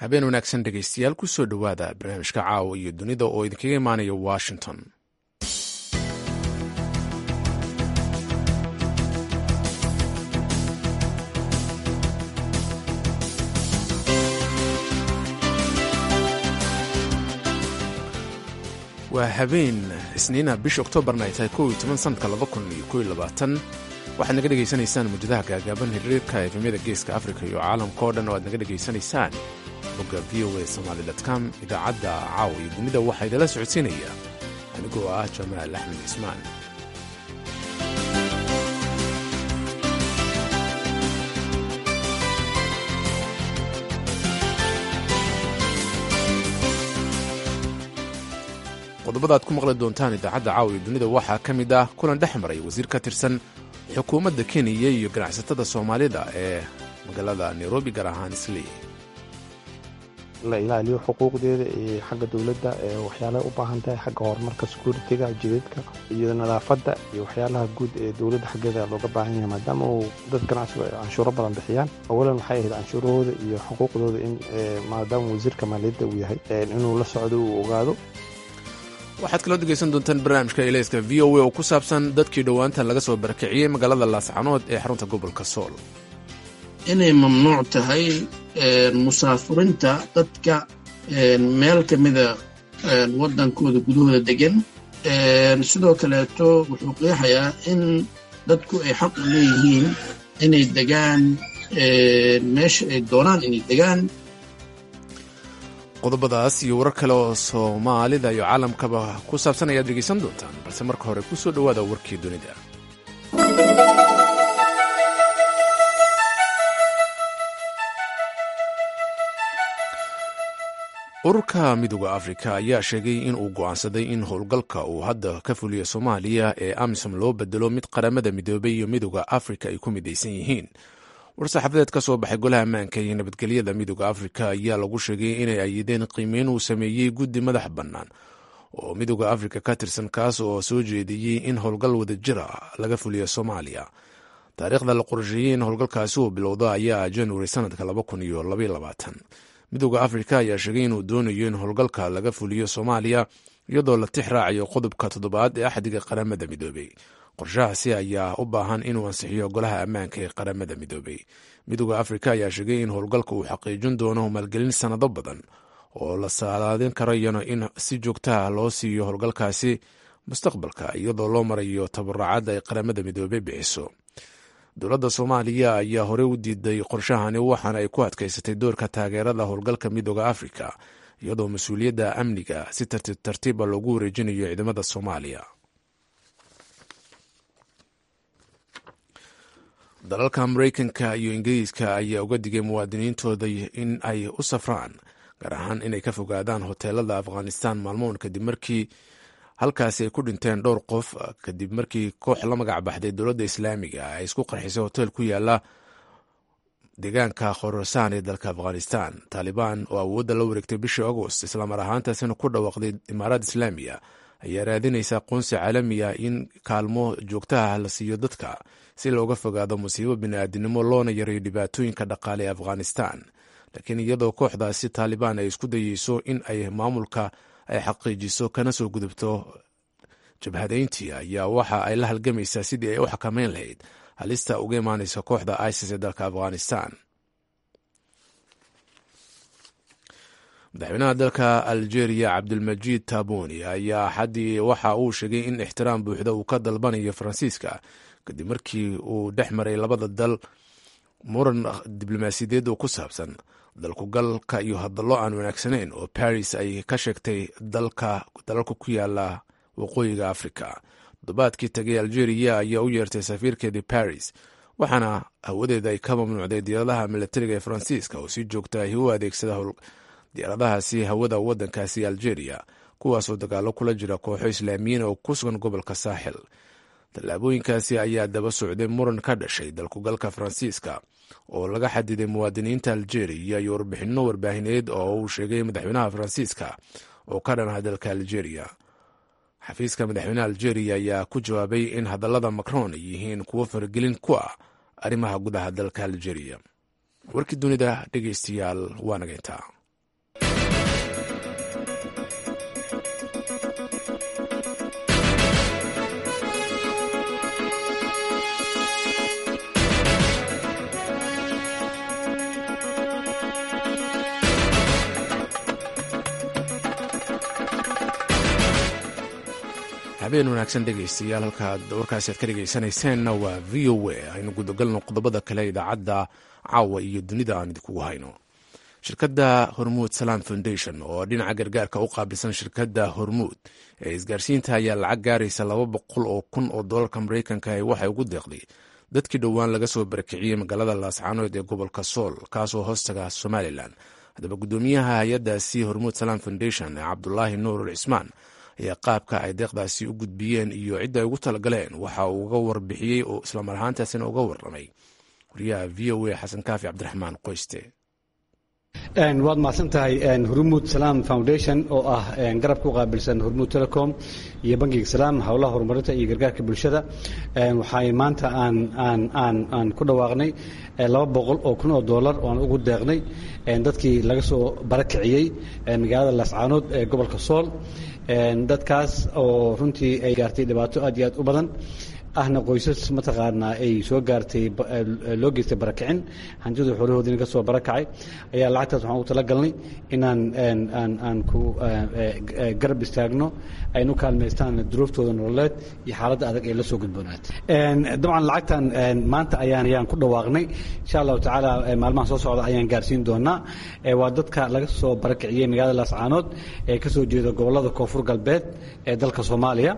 habeen wanaagsan dhegaystayaal ku soo dhowaada barnaamijka caawa iyo dunida oo idinkaga imaanaya washington waa habeen isniina bisha oktoobarna ay tahay kow iyo toban sanadka laba kun iyo kow iyo labaatan waxaad naga dhegaysanaysaan muujadaha gaagaaban hiriirka efemyada geeska afrika iyo caalamka oo dhan oo aad naga dhegaysanaysaan bogga v o a somaali com idaacadda caawa iyo dunida waxaa idinla socodsiinaya anigoo ah jamaal axmed cismaan qodobada aad ku maqli doontaan idaacadda caawa iyo dunida waxaa ka mid ah kulan dhex maray wasiir ka tirsan xukuumadda kenya iyo ganacsatada soomaalida ee magaalada nairobi gaar ahaan islii la ilaaliyo xuquuqdeeda iyo xagga dowladda waxyaalaha u baahan tahay xagga horumarka securitiga jidadka iyo nadaafadda iyo waxyaalaha guud ee dowladda xaggeeda looga baahan yahay maadaama uu dad ganacsigu ay canshuuro badan bixiyaan awalan waxay ahayd canshuurahooda iyo xuquuqdooda in maadaama wasiirka maaliyadda uu yahay inuu la socdo uu ogaado waxaad kaloo dhegaysan doontaan barnaamijka ilayska v o a oo ku saabsan dadkii dhowaantan laga soo barakiciyey magaalada laascanood ee xarunta gobolka sool inay mamnuuc tahay musaafurinta dadka meel ka mida waddankooda gudahooda degan sidoo kaleeto wuxuu qeexayaa in dadku ay xaq u leeyihiin inay degaan meesha ay doonaan inay degaan qodobadaas iyo warar kale oo soomaalida iyo caalamkaba ku saabsan ayaad dhegaysan doontaan balse marka hore ku soo dhowaada warkii dunida ururka midooda afrika ayaa sheegay in uu go'aansaday in howlgalka uu hadda ka fuliyo soomaaliya ee amisom loo bedelo mid qaramada midoobay iyo midooda afrika ay ku midaysan yihiin war-saxaafadeed ka soo baxay golaha ammaanka iyo nabadgelyada midooda afrika ayaa lagu sheegay inay ayideen qiimeyn uu sameeyey guddi madax bannaan oo midooda afrika ka tirsan kaas oo soo jeediyey in howlgal wadajira laga fuliyo soomaaliya taariikhda la qorsheeyey in howlgalkaasi uu bilowdo ayaa januari sanadka midooda afrika ayaa sheegay inuu doonayo in howlgalka laga fuliyo soomaaliya iyadoo la tix raacayo qodobka toddobaad ee axdiga qaramada midoobey qorshahaasi ayaa u baahan inuu ansixiyo golaha ammaanka ee qaramada midoobey midooda afrika ayaa sheegay in howlgalka uu xaqiijin doono maalgelin sannado badan oo la saalaadin karayana in si joogtaha loo siiyo howlgalkaasi mustaqbalka iyadoo loo marayo tabaracadda ay qaramada midoobey bixiso dowladda soomaaliya ayaa horey u diiday qorshahani waxaana ay ku adkaysatay doorka taageerada howlgalka midooda afrika iyadoo mas-uuliyadda amniga si tartiib tartiiba loogu wareejinayo ciidamada soomaaliya dalalka mareykanka iyo ingiriiska ayaa uga digay muwaadiniintooda in ay u safraan gaar ahaan inay ka fogaadaan hoteelada afghanistan maalmoon kadib markii halkaasi ay ku dhinteen dhowr qof kadib markii koox la magac baxday dowladda islaamiga ay isku qarxisay hotel ku yaala deegaanka khorasaan ee dalka afghanistan taalibaan oo awoodda la wareegtay bishii agost islaamar ahaantaasina ku dhawaaqday imaaraad islaamiya ayaa raadinaysa aqoonsi caalamiya in kaalmo joogtaha la siiyo dadka si looga fogaado musiibo bini'aadinimo loona yareeyo dhibaatooyinka dhaqaale ee afghanistan laakiin iyadoo kooxdaasi taalibaan ay isku dayeyso in ay maamulka ay xaqiijiso kana soo gudubto jabhadayntii ayaa waxa ay la halgamaysaa sidii ay u xakameyn lahayd halista uga imaanaysa kooxda isis ee dalka afghanistan madaxweynaha dalka algeria cabdulmajiid taboni ayaa axaddii waxa uu sheegay in ixtiraam buuxda uu ka dalbanayo faransiiska kadib markii uu dhex maray labada dal muran diblomaasiyadeed oo ku saabsan dalkugalka iyo hadallo aan wanaagsanayn oo baris ay ka sheegtay dalalka ku yaala waqooyiga afrika toddobaadkii tagay algeria ayaa u yeertay safiirkeedii baris waxaana hawadeeda ay ka mamnuucday diyaaradaha milatariga ee faransiiska oo si joogta ahi u adeegsada diyaaradahaasi hawada waddankaasi algeria kuwaasoo dagaalo kula jira kooxo islaamiyiin oo ku sugan gobolka saaxil tallaabooyinkaasi ayaa daba socday muran ka dhashay dalkugalka faransiiska oo laga xadiday muwaadiniinta algeria iyo warbixinno warbaahineed oo uu sheegay madaxweynaha faransiiska oo ka dhanaha dalka algeria xafiiska madaxweynaha algeria ayaa ku jawaabay in hadallada macron ay yihiin kuwo faragelin ku ah arrimaha gudaha dalka algeria warkii dunida dhegeystayaal waa naga intaa habeen wanaagsan dhegaystayaal halkaad warkaasi aad ka dhegaysanayseena waa v o a aynu gudagalno qodobada kale idaacadda caawa iyo dunida aan idinkugu hayno shirkadda hormuud salam foundation oo dhinaca gargaarka u qaabilsan shirkadda hormuud ee isgaarsiinta ayaa lacag gaaraysa laba boqol oo kun oo doolarka maraykanka ee waxay ugu deeqday dadkii dhowaan laga soo barakiciyey magaalada laascaanood ee gobolka sool kaasoo hoostaga somalilan haddaba guddoomiyaha hay-addaasi hormuud salam foundation ee cabdulaahi nuurul cismaan ayaa qaabka ay deeqdaasi u gudbiyeen iyo cidda ay ugu talagaleen waxa uu uga warbixiyey oo islamar ahaantaasina uga warramay wariyaha v o a xasan kaafi cabdiraxmaan qoyste waad mahadsan tahay hormuud salaam foundation oo ah garabka u qaabilsan hormuud telecom iyo bangiga salaam howlaha horumarinta iyo gargaarka bulshada waxay maanta aan ku dhawaaqnay laba boqol oo kun oo doolar oo aan ugu deeqnay dadkii laga soo barakiciyey magaalada laascaanood ee gobolka sool dadkaas oo runtii ay gaartay dhibaato aad iyo aad u badan ahna qoysas mataqaanaa ay soo gaartay loo geystay barakicin hantida xoolahoodina ka soo barakacay ayaa lacagtaas waxaan ugu talagalnay inaan aan ku garab istaagno aynu kaalmaystaan duruuftooda nololeed iyo xaaladda adag ee la soo gudboonaat dabcan lacagtan maanta ayaan ayaan ku dhawaaqnay insha allahu tacaala maalmaha soo socda ayaan gaarsiin doonaa waa dadka laga soo barakiciyey magaalada laascaanood ee ka soo jeeda gobollada koonfur galbeed ee dalka soomaaliya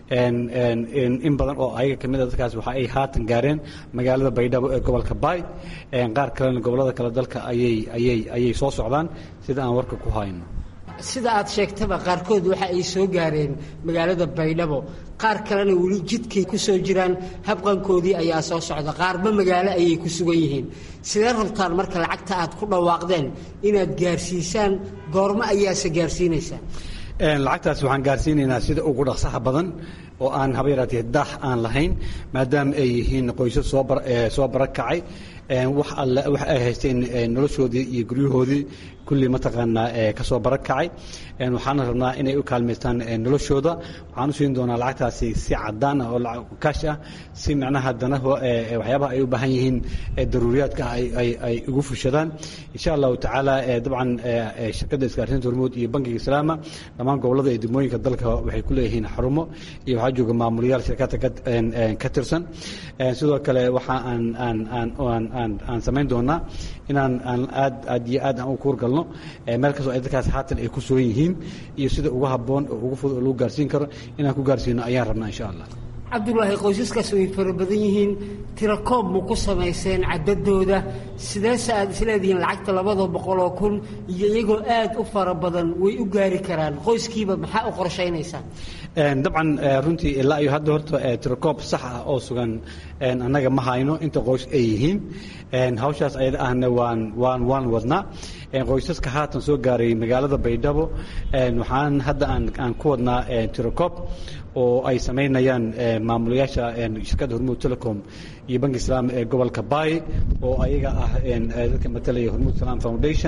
in badan oo ayaga kamid a dadkaas waxa ay haatan gaareen magaalada baydhabo ee gobolka baay qaar kalena gobollada kale dalka ayay ayay ayay soo socdaan sida aan warka ku hayno sida aad sheegtaba qaarkood waxa ay soo gaareen magaalada baydhabo qaar kalena weli jidkay ku soo jiraan habqankoodii ayaa soo socda qaarba magaalo ayay ku sugan yihiin sidee rabtaan marka lacagta aad ku dhawaaqdeen inaad gaarsiisaan goormo ayaase gaarsiinaysaa lacagtaas waxaan gaarsiinaynaa sida ugu dhaqsaha badan oo aan haba yaraatee daah aan lahayn maadaama ay yihiin qoysas soo barakacay wax alle wax ay haysteen noloshoodii iyo guryahoodii kulli mataqaanaa ka soo barakacay waxaana rabnaa inay u kaalmaystaan noloshooda waxaan u siin doonaa lacagtaasi si cadaan ah oo kaash ah si macnaha danaha waxyaabaha ay u baahan yihiin daruuriyaadka ay ugu fushadaan insha allahu tacaala dabcan shirkadda isgaarsiinta hormuud iyo bankiga islaama dhammaan gobollada iyo degmooyinka dalka waxay ku leeyihiin xarumo iyo waxaa jooga maamulayaal shirkadda ka tirsan sidoo kale waxa aan aan aan aan aan samayn doonaa inaan aan aad aad iyo aad aan u kuurgalno meel kastoo ay dadkaas haatan ay ku sugan yihiin iyo sida ugu habboon oo ugu fudud oo lagu gaarsiin karo inaan ku gaarsiino ayaan rabnaa insha allah cabdulaahi qoysaskaas way fara badan yihiin tirakoob ma ku samayseen caddadooda sideese aad isleedihiin lacagta labada boqoloo kun iyo iyagoo aad u fara badan way u gaari karaan qoyskiiba maxaa u qorshaynaysaa dabcan runtii ilaa iyo hadda horta tirakoob sax ah oo sugan annaga ma hayno inta qoys ay yihiin hawshaas ayada ahna waan waan waan wadnaa qoysaska haatan soo gaaray magaalada baydhabo waxaan hadda aan aan ku wadnaa tirakoob oo ay samaynayaan maamulayaasha shirkadda hormuud telecom iyo banki islaam ee gobolka baay oo ayaga ah dadka matalaya hormuud salam foundation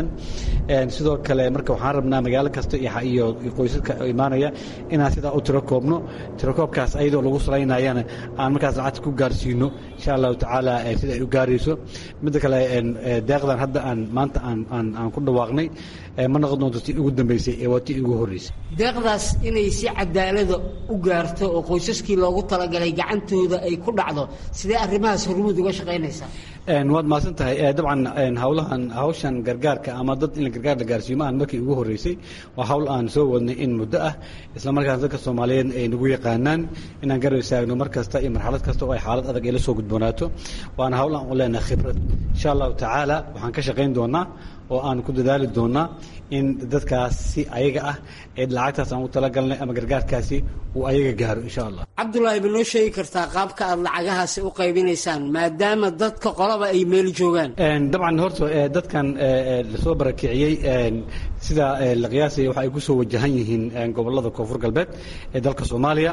sidoo kale marka waxaan rabnaa magaalo kasta iyo qoysaska imaanaya inaan sidaa u tiro koobno tirakoobkaas ayadoo lagu salaynayana aan markaas lacagta ku gaarsiino insha allahu tacaala sida ay u gaarayso midda kale deeqdan hadda aan maanta aan aan aan ku dhawaaqnay ma noqon doonto tii ugu dambeysay ee waa tii ugu horreysay deeqdaas inay si cadaalada u gaarto oo qoysaskii loogu talagalay gacantooda ay ku dhacdo sidee arrimahaas hormuud uga shaqaynaysaa waad mahadsan tahay dabcan hawlahan hawshan gargaarka ama dad in gargaar la gaarsiiyo ma aan markii ugu horreysay waa hawl aan soo wadnay in muddo ah isla markaas dadka soomaaliyeed ay nagu yaqaanaan inaan garab istaagno mar kasta iyo marxalad kasta oo ay xaalad adag ay la soo gudboonaato waana hawl aan u leenahay khibrad insha allahu tacaala waxaan ka shaqayn doonaa oo aan ku dadaali doonaa in dadkaas si ayaga ah ee lacagtaas aan u talagalnay ama gargaarkaasi uu ayaga gaaro insha allah cabdulaahi ma noo sheegi kartaa qaabka aad lacagahaasi u qaybinaysaan maadaama dadka qolaba ay meel joogaan dabcan horta dadkan lasoo barakiciyey sida la qiyaasaya waxa ay ku soo wajahan yihiin gobollada koonfur galbeed ee dalka soomaaliya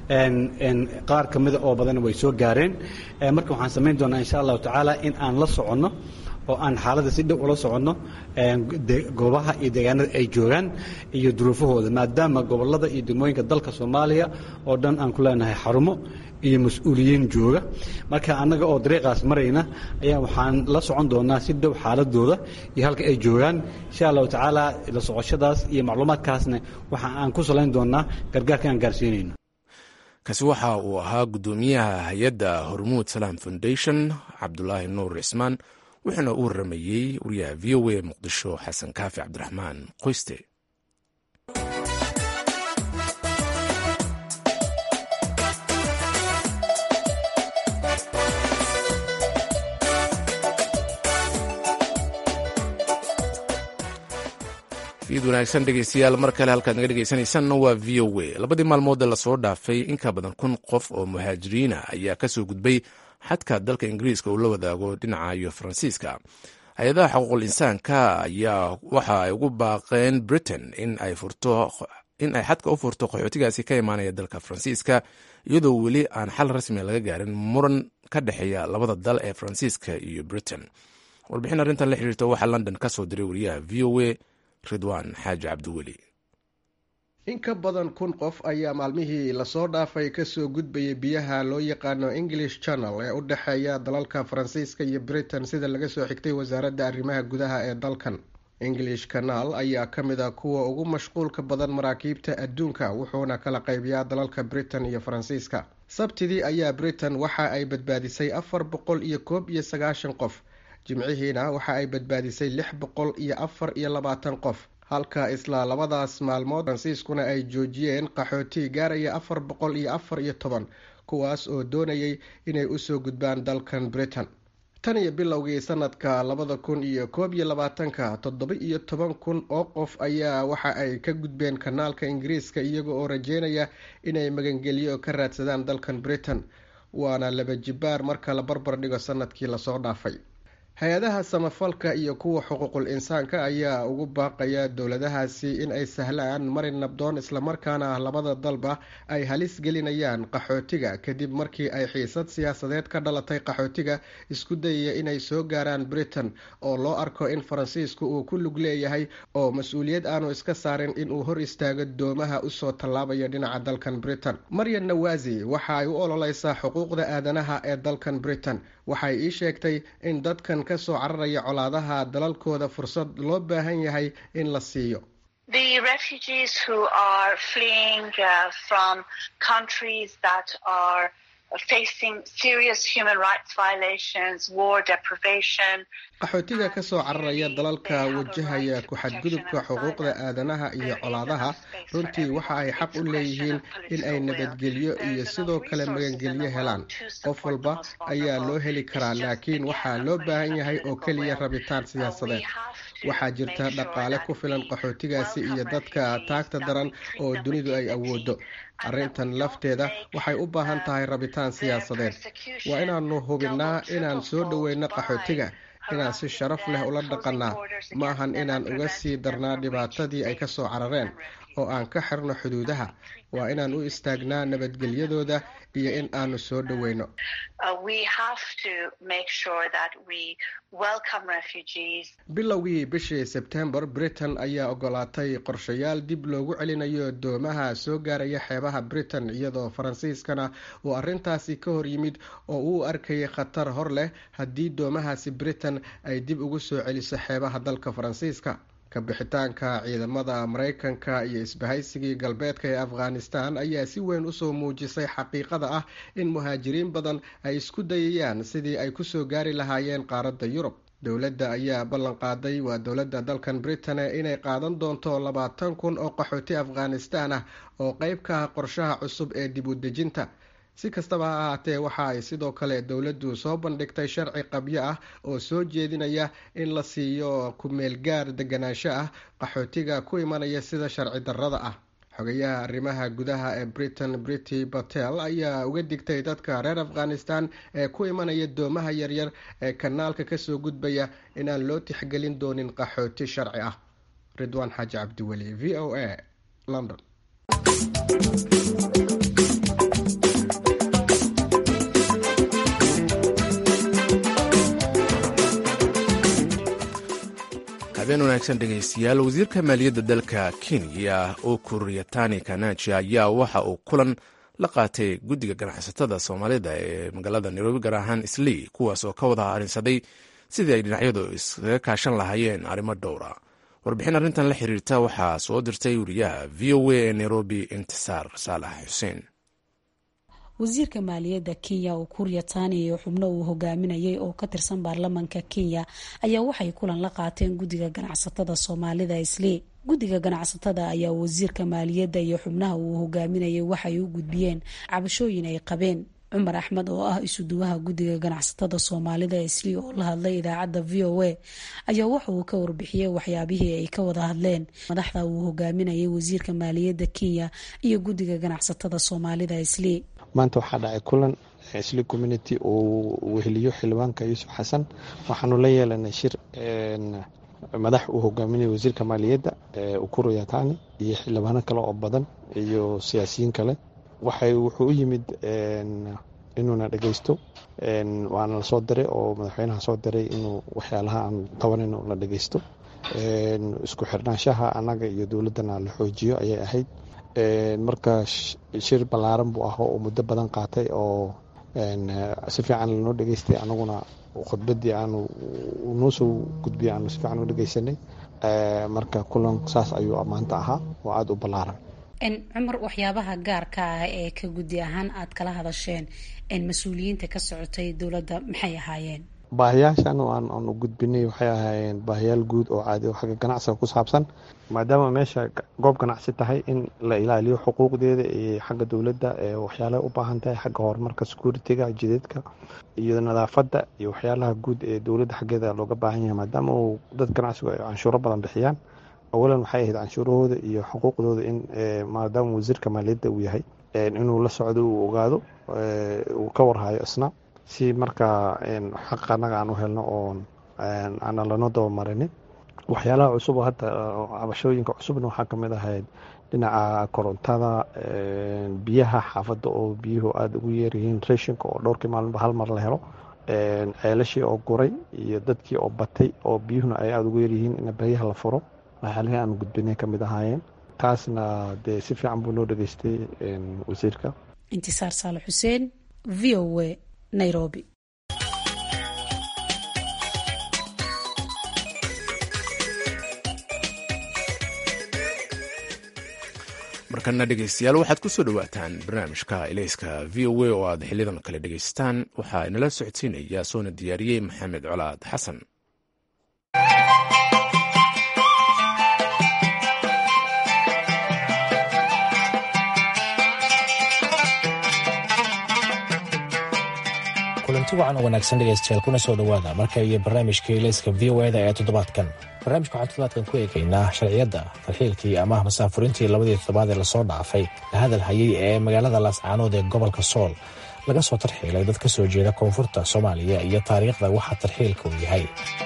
qaar ka mida oo badan way soo gaareen marka waxaan samayn doonaa insha allahu tacaala in aan la soconno oo aan xaaladda si dhow ula soconno goobaha iyo deegaanada ay joogaan iyo duruufahooda maadaama gobollada iyo degmooyinka dalka soomaaliya oo dhan aan ku leenahay xarumo iyo mas-uuliyiin jooga marka annaga oo dariiqaas marayna ayaa waxaan la socon doonaa si dhow xaaladooda iyo halka ay joogaan insha allahu tacaala la socoshadaas iyo macluumaadkaasna waxa aan ku salayn doonaa gargaarka aan gaarsiinayno kaasi waxa uu ahaa guddoomiyaha hay-adda hormuud salaam foundation cabdulaahi nuur cismaan wuxuuna u waramayey wariyaha v o a muqdisho xasan kaafi cabdiraxmaan qoyste fiid wanaagsan dhegeystayaal mar kale halkaad naga dhegeysanaysanna waa v o a labadii maalmood ee lasoo dhaafay in ka badan kun qof oo muhaajiriina ayaa kasoo gudbay xadka dalka ingiriiska uu la wadaago dhinaca iyo faransiiska hay-adaha xuquuqul insaanka ayaa waxa ay ugu baaqeen britain in ay xadka u furto qaxootigaasi ka imaanaya dalka faransiiska iyadoo weli aan xal rasmi laga gaarin muran ka dhexeeya labada dal ee faransiiska iyo britain warbixin arrintan la xiriirta waxaa london ka soo diray wariyaha v o a ridwaan xaaji cabdiweli in ka badan kun qof ayaa maalmihii lasoo dhaafay kasoo gudbayay biyaha loo yaqaano english channel ee u dhexeeya dalalka faransiiska iyo britain sida laga soo xigtay wasaaradda arrimaha gudaha ee dalkan english canal ayaa ka mid a kuwa ugu mashquulka badan maraakiibta adduunka wuxuuna kala qaybiyaa dalalka britain iyo faransiiska sabtidii ayaa britain waxa ay badbaadisay afar boqol iyo koob iyo sagaashan qof jimcihiina waxa ay badbaadisay lix boqol iyo afar iyo labaatan qof halka isla labadaas maalmood faransiiskuna ay joojiyeen qaxooti gaaraya afar boqol iyo afar iyo toban kuwaas oo doonayay inay usoo gudbaan dalkan britain tan iyo bilowgii sanadka labada kun iyo koob iyo labaatanka toddoba iyo toban kun oo qof ayaa waxa ay ka gudbeen kanaalka ingiriiska iyaga oo rajeynaya inay magangelyo ka raadsadaan dalkan britain waana laba jibaar marka la barbar dhigo sanadkii lasoo dhaafay hay-adaha samafalka iyo kuwa xuquuqul insaanka ayaa ugu baaqaya dowladahaasi in ay sahlaan marin nabdoon islamarkaana labada dalba ay halis gelinayaan qaxootiga kadib markii ay xiisad siyaasadeed ka dhalatay qaxootiga isku dayaya inay soo gaaraan britain oo loo arko in faransiisku uu ku lug leeyahay oo mas-uuliyad aanu iska saarin inuu hor istaago doomaha usoo tallaabaya dhinaca dalkan britain maryan nawaasi waxa ay u ololeysaa xuquuqda aadanaha ee dalkan britain waxay ii sheegtay in dadkan kasoo cararaya colaadaha dalalkooda fursad loo baahan yahay in la siiyo qaxootiga kasoo cararaya dalalka wajahaya ku-xadgudubka xuquuqda aadanaha iyo colaadaha runtii waxa ay xaq u leeyihiin in ay nabadgelyo iyo sidoo kale magangelyo helaan qof walba ayaa loo heli karaa laakiin waxaa loo baahan yahay oo keliya rabitaan siyaasadeed waxaa jirta dhaqaale ku filan qaxootigaasi iyo dadka taagta daran oo dunidu ay awoodo arrintan lafteeda waxay u baahan tahay rabitaan siyaasadeed waa inaanu hubinnaa inaan soo dhoweyno qaxootiga inaan si sharaf leh ula dhaqannaa ma ahan inaan uga sii darnaa dhibaatadii ay kasoo carareen oo aan ka xirno xuduudaha waa inaan u istaagnaa nabadgelyadooda iyo in aanu soo dhoweyno bilowgii bishii sebtembar britain ayaa ogolaatay qorshayaal dib loogu celinayo doomaha soo gaaraya xeebaha britain iyadoo faransiiskana uu arrintaasi ka hor yimid oo uu arkayay khatar hor leh haddii doomahaasi britain ay dib ugu soo celiso xeebaha dalka faransiiska kabixitaanka ciidamada mareykanka iyo isbahaysigii galbeedka ee afghanistan ayaa si weyn usoo muujisay xaqiiqada ah in muhaajiriin badan ay isku dayayaan sidii ay kusoo gaari lahaayeen qaaradda yurub dowladda ayaa ballan qaaday waa dowladda dalkan britain inay qaadan doonto labaatan kun oo qaxooti afghanistan ah oo qeyb ka ah qorshaha cusub ee dib u dejinta si kastaba ha ahaatee waxa ay sidoo kale dowladdu soo bandhigtay sharci qabyo ah oo soo jeedinaya in la siiyo ku-meelgaar deganaansho ah qaxootiga ku imanaya sida sharci darrada ah xogayaha arrimaha gudaha ee britain brity batel ayaa uga digtay dadka reer afghanistan ee ku imanaya doomaha yaryar ee kanaalka kasoo gudbaya inaan loo tixgelin doonin qaxooti sharci ah ridwaan xaaji cabdiweli v o a london habeen wanaagsan dhegaystayaal wasiirka maaliyadda dalka kenya oo kuriyatani kanaji ayaa waxa uu kulan la qaatay guddiga ganacsatada soomaalida ee magaalada nairobi gaar ahaan islii kuwaas oo ka wada arrinsaday sidii ay dhinacyadu iskaga kaashan lahaayeen arrimo dhowra warbixin arrintan la xiriirta waxaa soo dirtay wariyaha v o a ee nairobi intisaar saalax xuseen wasiirka maaliyadda kenya ukur yatani iyo xubno uu hogaaminayay oo ka tirsan baarlamanka kenya ayaa waxay kulan la qaateen guddiga ganacsatada soomaalida islii guddiga ganacsatada ayaa wasiirka maaliyadda iyo xubnaha uu hogaaminayay waxay u gudbiyeen cabashooyin ay qabeen cumar axmed oo ah isuduwaha guddiga ganacsatada soomaalida islii oo la hadlay idaacadda v o a ayaa waxa uu ka warbixiyey waxyaabihii ay ka wada hadleen madaxda uu hogaaminayay wasiirka maaliyadda kenya iyo guddiga ganacsatada soomaalida islii maanta waxaa dhacay kulan isli community uu weheliyo xildhibaanka yuusuf xasan waxaanu la yeelanay shir madax uu hogaaminaya wasiirka maaliyadda ukuru yatani iyo xildhibaano kale oo badan iyo siyaasiyiin kale waxay wuxuu u yimid inuuna dhegeysto waana la soo diray oo madaxweynaha soo diray inuu waxyaalaha aan tabanayno la dhegeysto isku xirnaanshaha annaga iyo dowladdana la xoojiyo ayay ahayd marka shir ballaaran buu ah oo muddo badan qaatay oo si fiican lanoo dhegeystay anaguna khudbaddii aanu noo soo gudbiyay aanu si fiican u dhegeysanay marka kulan saas ayuu maanta ahaa oo aada u ballaaran cumar waxyaabaha gaarka ah ee ka guddi ahaan aad kala hadasheen mas-uuliyiinta ka socotay dowladda maxay ahaayeen baahiyaashan aanu gudbinay waxay ahaayeen baahiyaal guud oo caadi oo xagga ganacsiga ku saabsan maadaama meesha goob ganacsi tahay in la ilaaliyo xuquuqdeeda iyo xagga dowladda waxyaalaha u baahan tahay xagga horumarka security-ga jideedka iyo nadaafadda iyo waxyaalaha guud ee dowladda xaggeeda looga baahan yahay maadaama uu dad ganacsigu ay canshuuro badan bixiyaan awalan waxay ahayd canshuurahooda iyo xuquuqdooda in maadaama wasiirka maaliyadda uu yahay inuu la socdo uu ogaado uu ka warhayo isna si markaa xaq annaga aan u helno oon aanan lanoo dabamarinin waxyaalaha cusub oo hadda cabashooyinka cusubna waxaa ka mid ahayd dhinaca korontada biyaha xaafadda oo biyuhu aada ugu yeeryihiin rashinka oo dhowrkii maalinba hal mar la helo ceelashii oo guray iyo dadkii oo batay oo biyuhuna ay aada ugu yaryihiin in baryaha la furo waxyaalihii aan gudbinay ka mid ahaayeen taasna dee si fiican buu noo dhageystay wasiirka intisaar saale xuseen v o a nairobi markana dhegeystayaal waxaad ku soo dhowaataan barnaamijka ilayska v o a oo aad xilidan kale dhegeystaan waxaa inala socodsiinaya soona diyaariyey maxamed colaad xasan kulanti wacan oo wanaagsan dhegaystayaal kuna soo dhowaada marka iyo barnaamijka ilayska v o eda ee toddobaadkan barnaamijka waxaan toddobaadkan ku eegaynaa sharciyadda tarxiilkii ama masaafurintii labadii toddobaad ee lasoo dhaafay la hadal hayay ee magaalada laascaanood ee gobolka sool laga soo tarxiilay dad ka soo jeeda koonfurta soomaaliya iyo taariikhda waxa tarxiilka uu yahay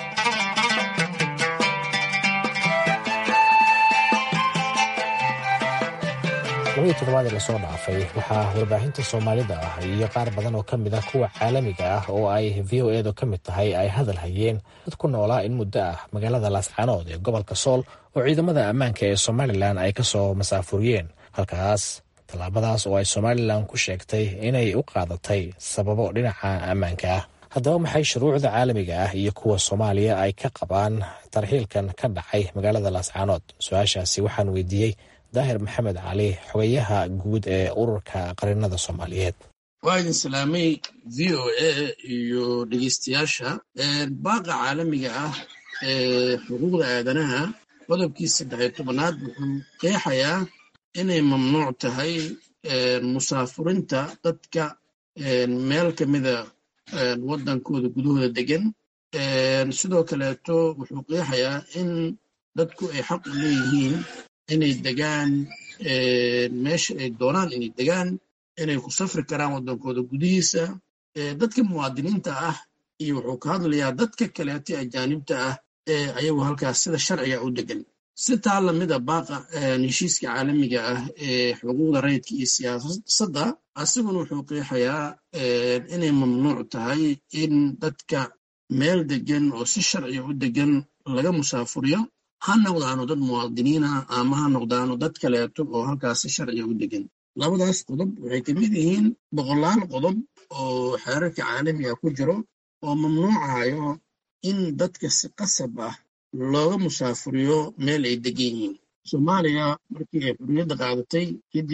labadii toddobaad ee lasoo dhaafay waxaa warbaahinta soomaalida ah iyo qaar badan oo ka mid ah kuwa caalamiga ah oo ay v o edu ka mid tahay ay hadal hayeen dad ku noolaa in muddo ah magaalada laascaanood ee gobolka sool oo ciidamada ammaanka ee somalilan ay ka soo masaafuriyeen halkaas tallaabadaas oo ay somalilan ku sheegtay inay u qaadatay sababo dhinaca ammaanka ah haddaba maxay shuruucda caalamiga ah iyo kuwa soomaaliya ay ka qabaan tarxiilkan ka dhacay magaalada laascaanood su-aashaasi waxaan weydiiyey daahir maxamed cali xogayaha guud ee ururka qarinada soomaaliyeed waa idin salaamay v o a iyo dhegeystayaasha baaqa caalamiga ah ee xuquuqda aadanaha qodobkii saddexiyo tobanaad wuxuu qeexayaa inay mamnuuc tahay musaafurinta dadka meel ka mida waddankooda gudahooda degan sidoo kaleeto wuxuu qeexayaa in dadku ay xaq u leeyihiin inay degaan meesha ay doonaan inay degaan inay ku safri karaan waddankooda gudihiisa dadka muwaadiniinta ah iyo wuxuu ka hadlayaa dadka kaleeto ajaanibta ah ee ayagu halkaas sida sharciga u degan si taa lamida baaqa heshiiska caalamiga ah ee xuquuqda rayidka iyo siyaasadda asiguna wuxuu qeexayaa inay mamnuuc tahay in dadka meel degan oo si sharciga u degan laga musaafuriyo ha noqdaano dad muwaadiniina ama ha noqdaano dad kaleeto oo halkaas si sharciga u degan labadaas qodob waxay ka mid yihiin boqolaal qodob oo xeerarka caalamiga ku jiro oo mamnuucayo in dadka si qasab ah looga musaafuriyo meel ay degan yihiin soomaaliya markii ay xurriyadda qaadatay kadib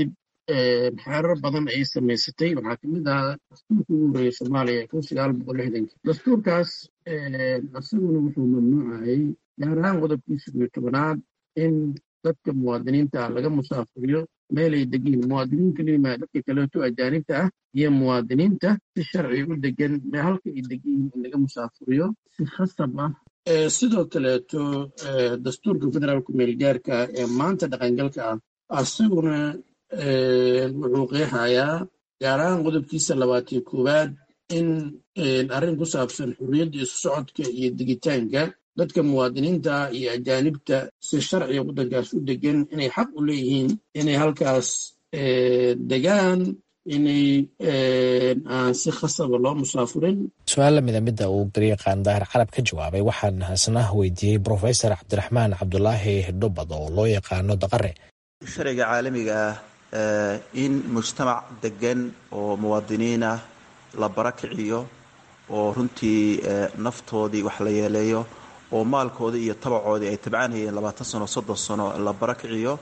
xeerar badan ay samaysatay waxaa ka mid ahaa dastuurkii ugu horreeyey soomaaliya kun sagaal boqol lixdankii dastuurkaas isaguna wuxuu mamnuucayay gaar ahaan qodobkiisa iyo tobanaad in dadka muwaadiniinta ah laga musaafuriyo meelay degiin muwaadiniin kelimaa dadka kaleeto ajaanibta ah iyo muwaadiniinta si sharci u degan halka ay degiin in laga musaafuriyo si khasab ah sidoo kaleeto dastuurka federaalku meelgaarka ee maanta dhaqangalka ah isaguna wuxuu qeexayaa gaar ahaan qodobkiisa labaatiyo koowaad in arrin ku saabsan xurriyadda isu socodka iyo digitaanka dadka muwaadiniinta iyo ajaanibta si sharciga waddankaas u degan inay xaq u leeyihiin inay halkaas degaan inay aan si khasaba loo musaafurin su-aal lamida midda uu gariiqaan daahir carab ka jawaabay waxaan isna weydiiyey brofesor cabdiraxmaan cabdulaahi dhubad oo loo yaqaano daqare sharciga caalamiga ah in mujtamac degan oo muwaadiniin ah la barakiciyo oo runtii naftoodii wax la yeeleeyo oo maalkoodii iyo tabacoodii ay tabcanayeen labaatan sano soddon sano la barakiciyo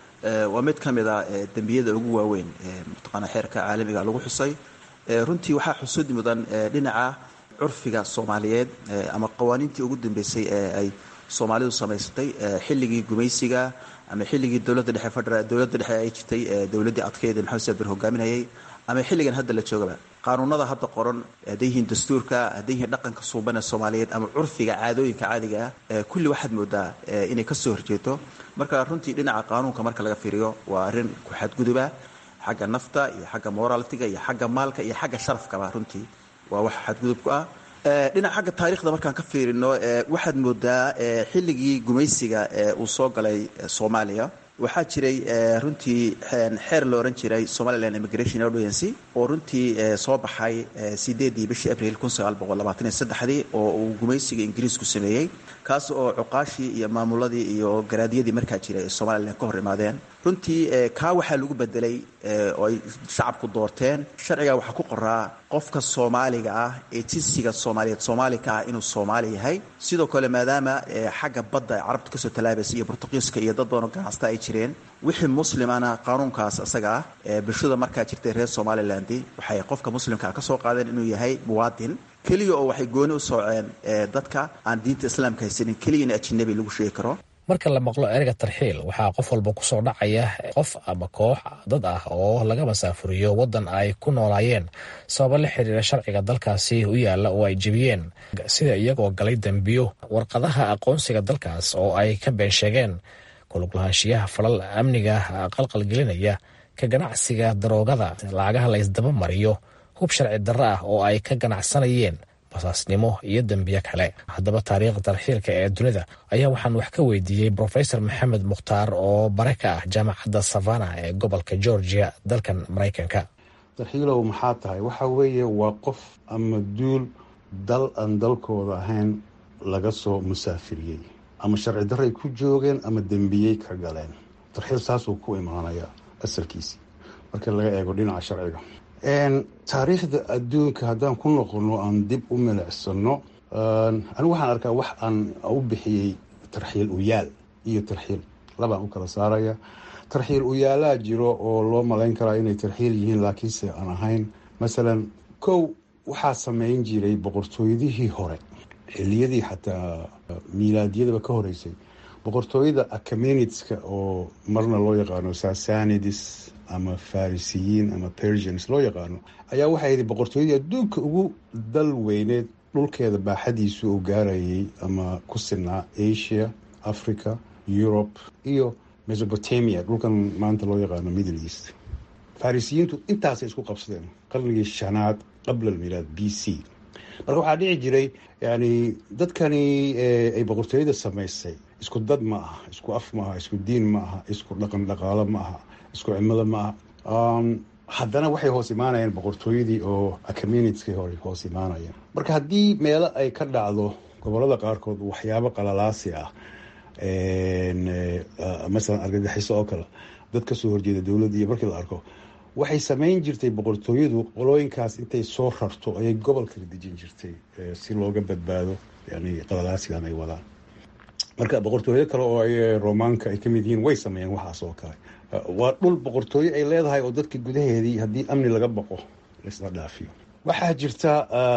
waa mid ka mid a dembiyada ugu waaweyn mataqaana xeerka caalamiga lagu xusay runtii waxaa xusud mudan dhinaca curfiga soomaaliyeed ama qawaaniintii ugu dambeysay ee ay soomaalidu samaysatay xilligii gumaysiga ama xilligii dowladda dhexe federaal dowladda dhexe ay jirtay dowladdii adkeyd ee maxamed saabir hogaaminayay ama xilligan hadda la joogaba qaanuunada hadda qoran hadday yihiin dastuurka hadday yihiin dhaqanka suuban ee soomaaliyeed ama curfiga caadooyinka caadiga ah kulli waxaad moodaa inay ka soo horjeeto marka runtii dhinaca qaanuunka marka laga fiiriyo waa arrin ku xadguduba xagga nafta iyo xagga moralitiga iyo xagga maalka iyo xagga sharafkaba runtii waa wax xadgudub ku ah dhinaca xagga taarikhda markaan ka fiirino waxaad moodaa xilligii gumaysiga uu soo galay soomaaliya waxaa jiray runtii xeer la ohan jiray somaliland immigration audiency oo runtii soo baxay sideedii bishii abril kun sagaal boqol labaatan iyo saddexdii oo uu gumaysiga ingiriisku sameeyey kaas oo cuqaashii iyo maamuladii iyo garaadyadii markaa jiray ee somalilan ka hor imaadeen runtii kaa waxaa lagu bedelay oo ay shacabku doorteen sharciga waxaa ku qoraa qofka soomaaliga ah ee jinsiga soomaaliyeed soomaalika ah inuu soomaali yahay sidoo kale maadaama xagga badda ay carabta kasoo talaabaysa iyo bortuqiiska iyo dad badanoo ganacsta ay jireen wixii muslimana qaanuunkaas isaga ah bulshada markaa jirtay reer somaliland waxay qofka muslimkaa kasoo qaadeen inuu yahay muwaadin keliya oo waxay gooni u sooceen dadka aan diinta islaamka haysanin keliya in ajinabi lagu sheegi karo marka la maqlo ereyga tarxiil waxaa qof walba kusoo dhacaya qof ama koox dad ah oo laga masaafuriyo waddan ay ku noolaayeen sababo la xiriira sharciga dalkaasi u yaalla oo ay jebiyeen sida iyagoo galay dembiyo warqadaha aqoonsiga dalkaas oo ay ka been sheegeen kuluglahaanshiyaha falal amniga qalqalgelinaya ka ganacsiga daroogada lacagaha la ysdaba mariyo hub sharci darro ah oo ay ka ganacsanayeen basaasnimo iyo dembiyo kale haddaba taariikhda tarxiilka ee dunida ayaa waxaan wax ka weydiiyey brofesor maxamed mukhtaar oo bare ka ah jaamacadda savana ee gobolka georgia dalkan maraykanka tarxiilow maxaa tahay waxa weeye waa qof ama duul dal aan dalkooda ahayn laga soo musaafiriyey ama sharci darray ku joogeen ama dembiyey ka galeen tarxiil saasuu ku imaanaya asalkiisii marka laga eego dhinaca sharciga taariikhda adduunka haddaan ku noqono aan dib u milicsano anigu waxaan arkaa wax aan u bixiyey tarxiil uyaal iyo tarxiil labaan u kala saaraya tarxiil uyaalaa jiro oo loo malayn karaa inay tarxiil yihiin laakiinse aan ahayn masalan kow waxaa sameyn jiray boqortooyadihii hore xiliyadii xataa miilaadyadaba ka horeysay boqortooyada acaminitska oo marna loo yaqaano sasanidis ama farisiyiin ama persians loo yaqaano ayaa waxay yidhi boqortooyadii adduunka ugu dal weyneed dhulkeeda baaxadiisu uu gaarayay ama ku sinaa asia africa europe iyo mesopotamia dhulkan maanta loo yaqaano middle east farisiyiintu intaasay isku qabsadeen qarnigii shanaad qabla almilaad b c marka waxaa dhici jiray yani dadkani ay boqortooyada samaysay isku dad ma aha isku af ma aha isku diin ma aha isku dhaqan dhaqaalo ma aha isku cimilo ma aha haddana waxay hoos imaanayeen boqortooyadii oo communitskii hore hoos imaanayeen marka haddii meelo ay ka dhacdo gobolada qaarkood waxyaabo qalalaasi ah masalan argagixiso oo kale dad kasoo horjeeda dowladda iyo markii la arko waxay samayn jirtay boqortooyadu qolooyinkaas intay soo rarto ayay gobol kala dejin jirtay si looga badbaado yani qalalaasigan ay wadaan marka boqortooyo kale oo ay romaanka ay ka mid yihiin way sameeyeen waxaas oo kale waa dhul boqortooyo ay leedahay oo dadka gudaheedii haddii amni laga baqo laisla dhaafiyo waxaa jirta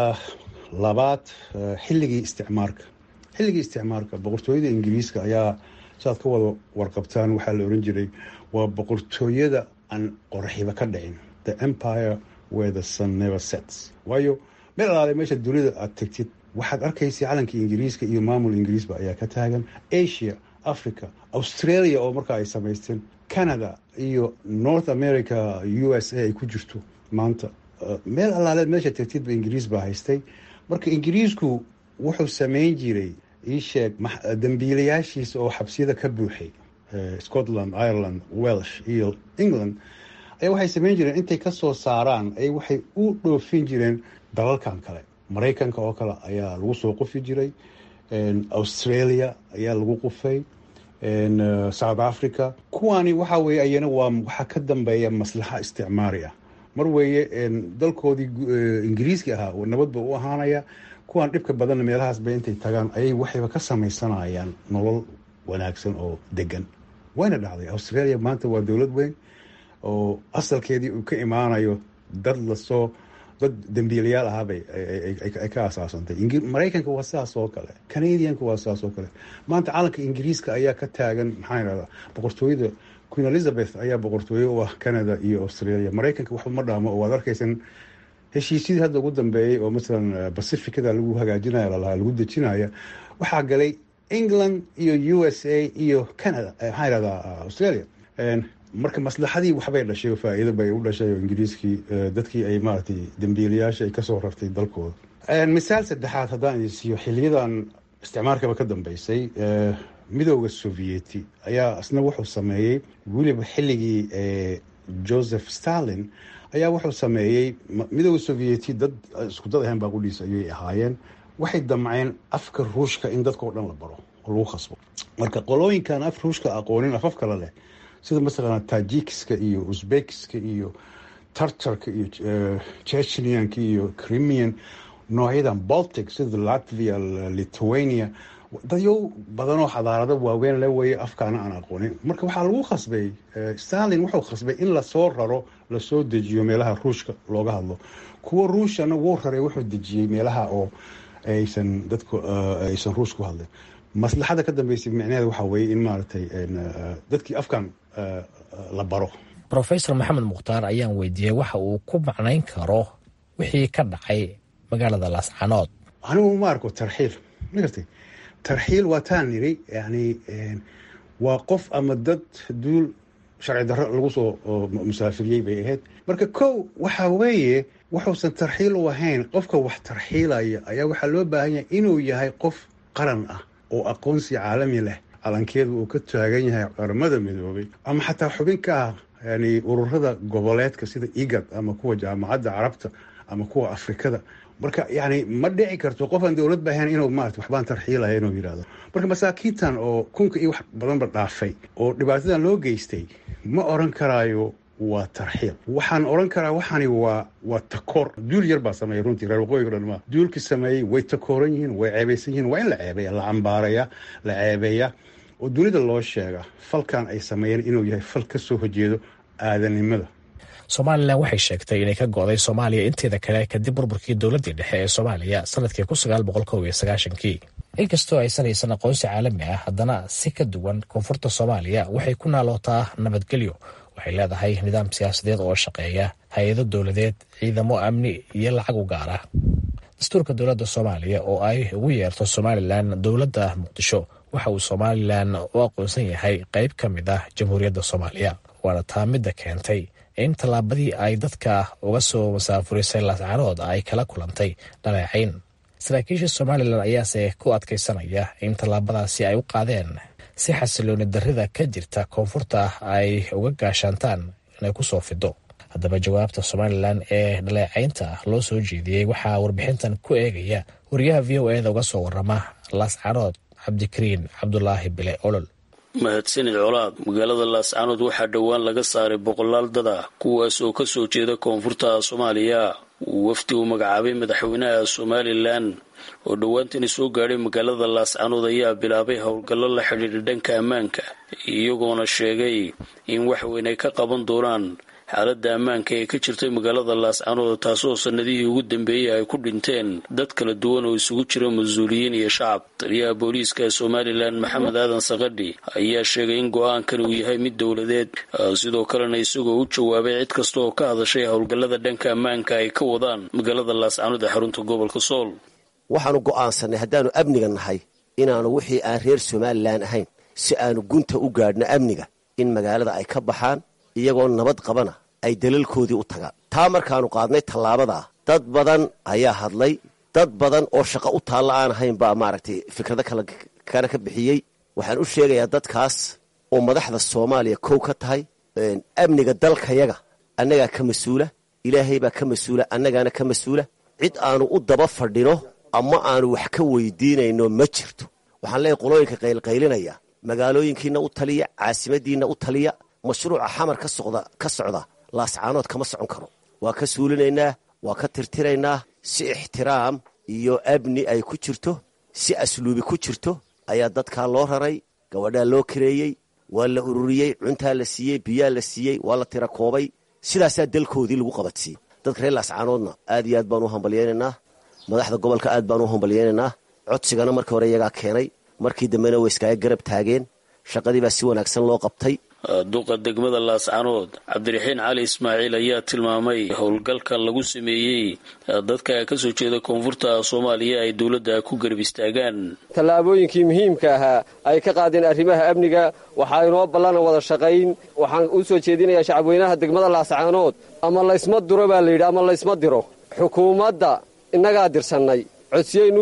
labaad xilligii isticmaarka xilligii isticmaarka boqortooyada ingiriiska ayaa saaad ka wada warqabtaan waxaa la oran jiray waa boqortooyada aan qoraxiba ka dhicin the empire where the sun never sets waayo meel alaale meesha dunida aad tegtid waxaad arkaysa calankii ingiriiska iyo maamul ingiriisba ayaa ka taagan asia africa australia oo markaa ay samaysteen canada iyo north america u s a ay ku jirto maanta meel alaaleed meesha tegtidba ingiriis baa haystay marka ingiriisku wuxuu samayn jiray iisheeg dambiilayaashiisa oo xabsiyada ka buuxay scotland ireland welsh iyo england ayaa waxay samayn jireen intay kasoo saaraan ay waxay u dhoofin jireen dalalkan kale maraykanka oo kale ayaa lagu soo qufi jiray australia ayaa lagu qufay south africa kuwaani waxa weye ayana waa waxaa ka dambeeya maslaxa isticmaari ah mar weeye dalkoodii ingiriiski ahaa nabadba u ahaanaya kuwaan dhibka badanna meelahaasba intay tagaan ayay waxayba ka samaysanayaan nolol wanaagsan oo degan wayna dhacday australia maanta waa dowlad weyn oo asalkeedii uu ka imaanayo dad lasoo dad dambiilayaal ahaabay ay ka asaasantay maraykanka waa sidaas oo kale canadianka waa sidaas oo kale maanta calanka ingiriiska ayaa ka taagan maxaa idhahdaa boqortooyada queen elizabeth ayaa boqortooye u ah canada iyo australia maraykanka waxba ma dhaamo oo waad arkaysan heshiisyadii hadda ugu dambeeyey oo masalan pacificada lagu hagaajinaya lalahaa lagu dejinaya waxaa galay england iyo u s a iyo canada maxaa idhahdaa australia marka maslaxadii waxbay dhashay oo faa-iido bay u dhashay oo ingiriiskii dadkii ay maaragtay dambiilayaasha ay kasoo rartay dalkooda misaal saddexaad haddaan idin siiyo xiliyadan isticmaalkaba ka dambeysay midooda sovieti ayaa isna wuxuu sameeyey weliba xilligii joseph stalin ayaa wuxuu sameeyey midooda sovieti dad isku dad ahayn baaqudhiisa ayay ahaayeen waxay damceen afka ruushka in dadka o dhan la baro oo lagu khasbo marka qolooyinkan af ruushka aqoonin afaf kale leh sida masalan tajikiska iyo uzbekiska iyo tartarka iyo chechnianka iyo crimian noocyadan baltic sida latvia lithuania dadyo badanoo xadaarado waaweyn la weeye afkaana aan aqoonin marka waxaa lagu khasbay stalin wuxuu khasbay in lasoo raro lasoo dejiyo meelaha ruushka looga hadlo kuwa ruushana wuu raray wuxuu dejiyey meelaha oo aysan dadku aysan ruush ku hadlin maslaxada ka dambeysay micnaheeda waxaa weeye in maaragtay dadkii afkan la baro rofesor maxamed mukhtaar ayaan weydiiyey waxa uu ku macnayn karo wixii ka dhacay magaalada laascanood anigu ma arko tarxiil ma gartay tarxiil waa taan niri yani waa qof ama dad duul sharci darro lagu soo musaafiriyey bay ahayd marka kow waxa weeye wuxuusan tarxiil u ahayn qofka wax tarxiilaya ayaa waxaa loo baahan yahay inuu yahay qof qaran ah oo aqoonsi caalami leh calankeedu uu ka taagan yahay qaramada midoobay ama xataa xubin ka ah yani ururada goboleedka sida igad ama kuwa jaamacadda carabta ama kuwa afrikada marka yani ma dhici karto qofaan dowlad ba ahayn inuu maarata waxbaan tarxiilaya inuu yidhahdo marka masaakiintan oo kunka iyo wax badanba dhaafay oo dhibaatadan loo geystay ma oran karaayo waa tarxiil waxaan oran karaa waxaani waa waa takoor duul yar baa sameeyay runtii reer waqooyiga dhan maa duulkii sameeyey way takooran yihiin way ceebaysan yihiin waa in la ceebeeya la cambaaraya la ceebeeya oo dunida loo sheega falkan ay sameeyeen inuu yahay fal ka soo horjeedo aadanimada somalilan waxay sheegtay inay ka go'day soomaaliya inteeda kale kadib burburkii dowladdii dhexe ee soomaaliya sanadkii kun sagaal boqol kow iyo sagaashankii inkastoo aysan haysan aqoonsi caalami ah haddana si ka duwan koonfurta soomaaliya waxay ku naalootaa nabadgelyo waxay leedahay nidaam siyaasadeed oo shaqeeya hay-ado dowladeed ciidamo amni iyo lacag u gaara dastuurka dowladda soomaaliya oo ay ugu yeerto somalilan dowladda muqdisho waxa uu somalilan u aqoonsan yahay qayb ka mid ah jamhuuriyadda soomaaliya waana taa midda keentay in tallaabadii ay dadka uga soo masaafurisay laascaanood ay kala kulantay dhaleecayn saraakiisha somalilan ayaase ku adkaysanaya in tallaabadaasi ay u qaadeen si xasilooni darrida ka jirta koonfurta ay uga gaashaantaan inay ku soo fido haddaba jawaabta somalilan ee dhaleecaynta loo soo jeediyey waxaa warbixintan ku eegaya wariyaha v o eda uga soo warama laascaanood cabdikariin cabdulaahi bile olol mahadsanid colaad magaalada laascaanood waxaa dhowaan laga saaray boqolaal dad ah kuwaas oo ka soo jeeda koonfurta soomaaliya uu wafdi u magacaabay madaxweynaha somalilan oo dhowaantani soo gaadhay magaalada laascanood ayaa bilaabay howlgallo la xidhiidha dhanka ammaanka iyagoona sheegay in wax weyn ay ka qaban doonaan xaaladda ammaanka ee ka jirtay magaalada laascanood taasoo sanadihii ugu dambeeyey ay ku dhinteen dad kala duwan oo isugu jira mas-uuliyiin iyo shacab taliyaha booliiska somalilan maxamed aadan sakadhi ayaa sheegay in go-aankan uu yahay mid dowladeed sidoo kalena isagoo u jawaabay cid kasta oo ka hadashay howlgallada dhanka ammaanka ay ka wadaan magaalada laascanood ee xarunta gobolka sool waxaanu go'aansanay haddaannu amniga nahay inaannu wixii aan reer somalilan ahayn si aanu gunta u gaadhno amniga in magaalada ay ka baxaan iyagoo nabad qabana ay dalalkoodii u tagaan taa markaannu qaadnay tallaabadaa dad badan ayaa hadlay dad badan oo shaqo u taalla aan ahayn baa maaragtay fikrado kale ka bixiyey waxaan u sheegayaa dadkaas oo madaxda soomaaliya kow ka tahay amniga dalkayaga annagaa ka mas-uula ilaahay baa ka mas-uula annagaana ka mas-uula cid aanu u daba fadhino ama aanu wax ka weydiinayno ma jirto waxaan leeyahy qolooyinka qaylqaylinaya magaalooyinkiina u taliya caasimadiinna u taliya mashruuca xamar ka socda ka socda laascaanood kama socon karo waa ka suulinaynaa waa ka tirtiraynaa si ixtiraam iyo abni ay ku jirto si asluubi ku jirto ayaa dadkaa loo raray gabadhaa loo kareeyey waa la ururiyey cuntaa la siiyey biyaa la siiyey waa la tira koobay sidaasaa dalkoodii lagu qabadsiyey dadka reer laascaanoodna aad iyo aad baan u hambalyaynaynaa madaxda gobolka aad baan u hambalyaynaynaa codsigana markii hore iyagaa keenay markii dambena way iskaaga garab taageen shaqadii baa si wanaagsan loo qabtay duqa degmada laascanood cabdiraxiin cali ismaaciil ayaa tilmaamay howlgalkan lagu sameeyey dadka ka soo jeeda koonfurta soomaaliya ay dowladda ku garab istaagaan tallaabooyinkii muhiimka ahaa ay ka qaadeen arrimaha amniga waxaa inoo ballana wada shaqayn waxaan u soo jeedinayaa shacabweynaha degmada laascaanood ama laysma duro baa layidhi ama laysma diro xukuumadda innagaa dirsannay codsiyaynu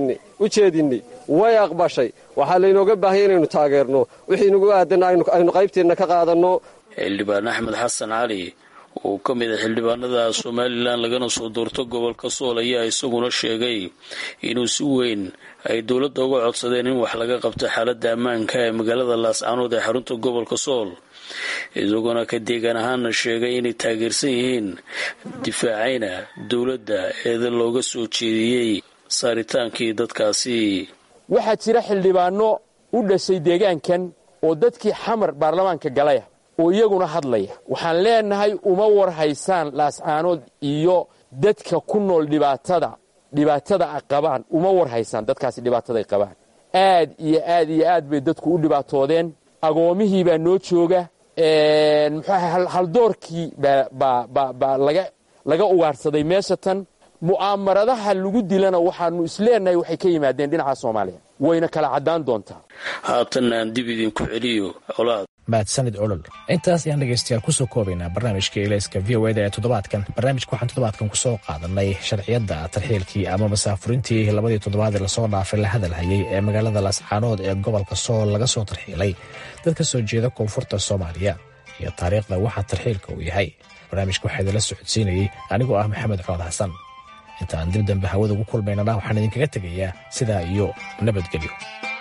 u jeedinnay way aqbashay waxaa laynooga baahanya inaynu taageerno wixii nagu aadan aynu qaybteenna ka qaadanno xildhibaan axmed xasan cali oo ka mid a xildhibaanada somalilan lagana soo doorto gobolka sool ayaa isaguna sheegay inuu si weyn ay dowladda uga codsadeen in wax laga qabto xaaladda ammaanka ee magaalada laascanood ee xarunta gobolka sool isagoona ka deegaan ahaana sheegay inay taageersan yihiin difaacayna dowladda eeda looga soo jeediyey saaritaankii dadkaasi waxaa jira xildhibaanno u dhashay deegaankan oo dadkii xamar baarlamaanka galaya oo iyaguna hadlaya waxaan leenahay uma war haysaan laascaanood iyo dadka ku nool dhibaatada dhibaatada ay qabaan uma war haysaan dadkaasi dhibaataday qabaan aad iyo aad iyo aad bay dadku u dhibaatoodeen agoomihii baa noo jooga muxuaha haldoorkii baa laga ugaarsaday meesha tan mu'aamaradaha lagu dilana waxaanu isleenahay waxay ka yimaadeen dhinaca soomaaliya wayna kala caddaan doontaa haatanna aan dib idinku celiyo colaad mahadsanid olol intaas ayaan dhegaystayaal kusoo koobaynaa barnaamijka ilayska v o eda ee toddobaadkan barnaamijka waxaan toddobaadkan kusoo qaadanay sharciyadda tarxiilkii ama masaafurintii labadii toddobaadee lasoo dhaafay la hadalhayay ee magaalada laascaanood ee gobolka sool laga soo tarxiilay dad ka soo jeeda koonfurta soomaaliya iyo taariikhda waxa tarxiilka uu yahay barnaamijka waxaa idinla socodsiinayey anigoo ah maxamed cood xasan inta aan dib dambe hawada ugu kulmaynana waxaan idinkaga tegayaa sidaa iyo nabadgelyo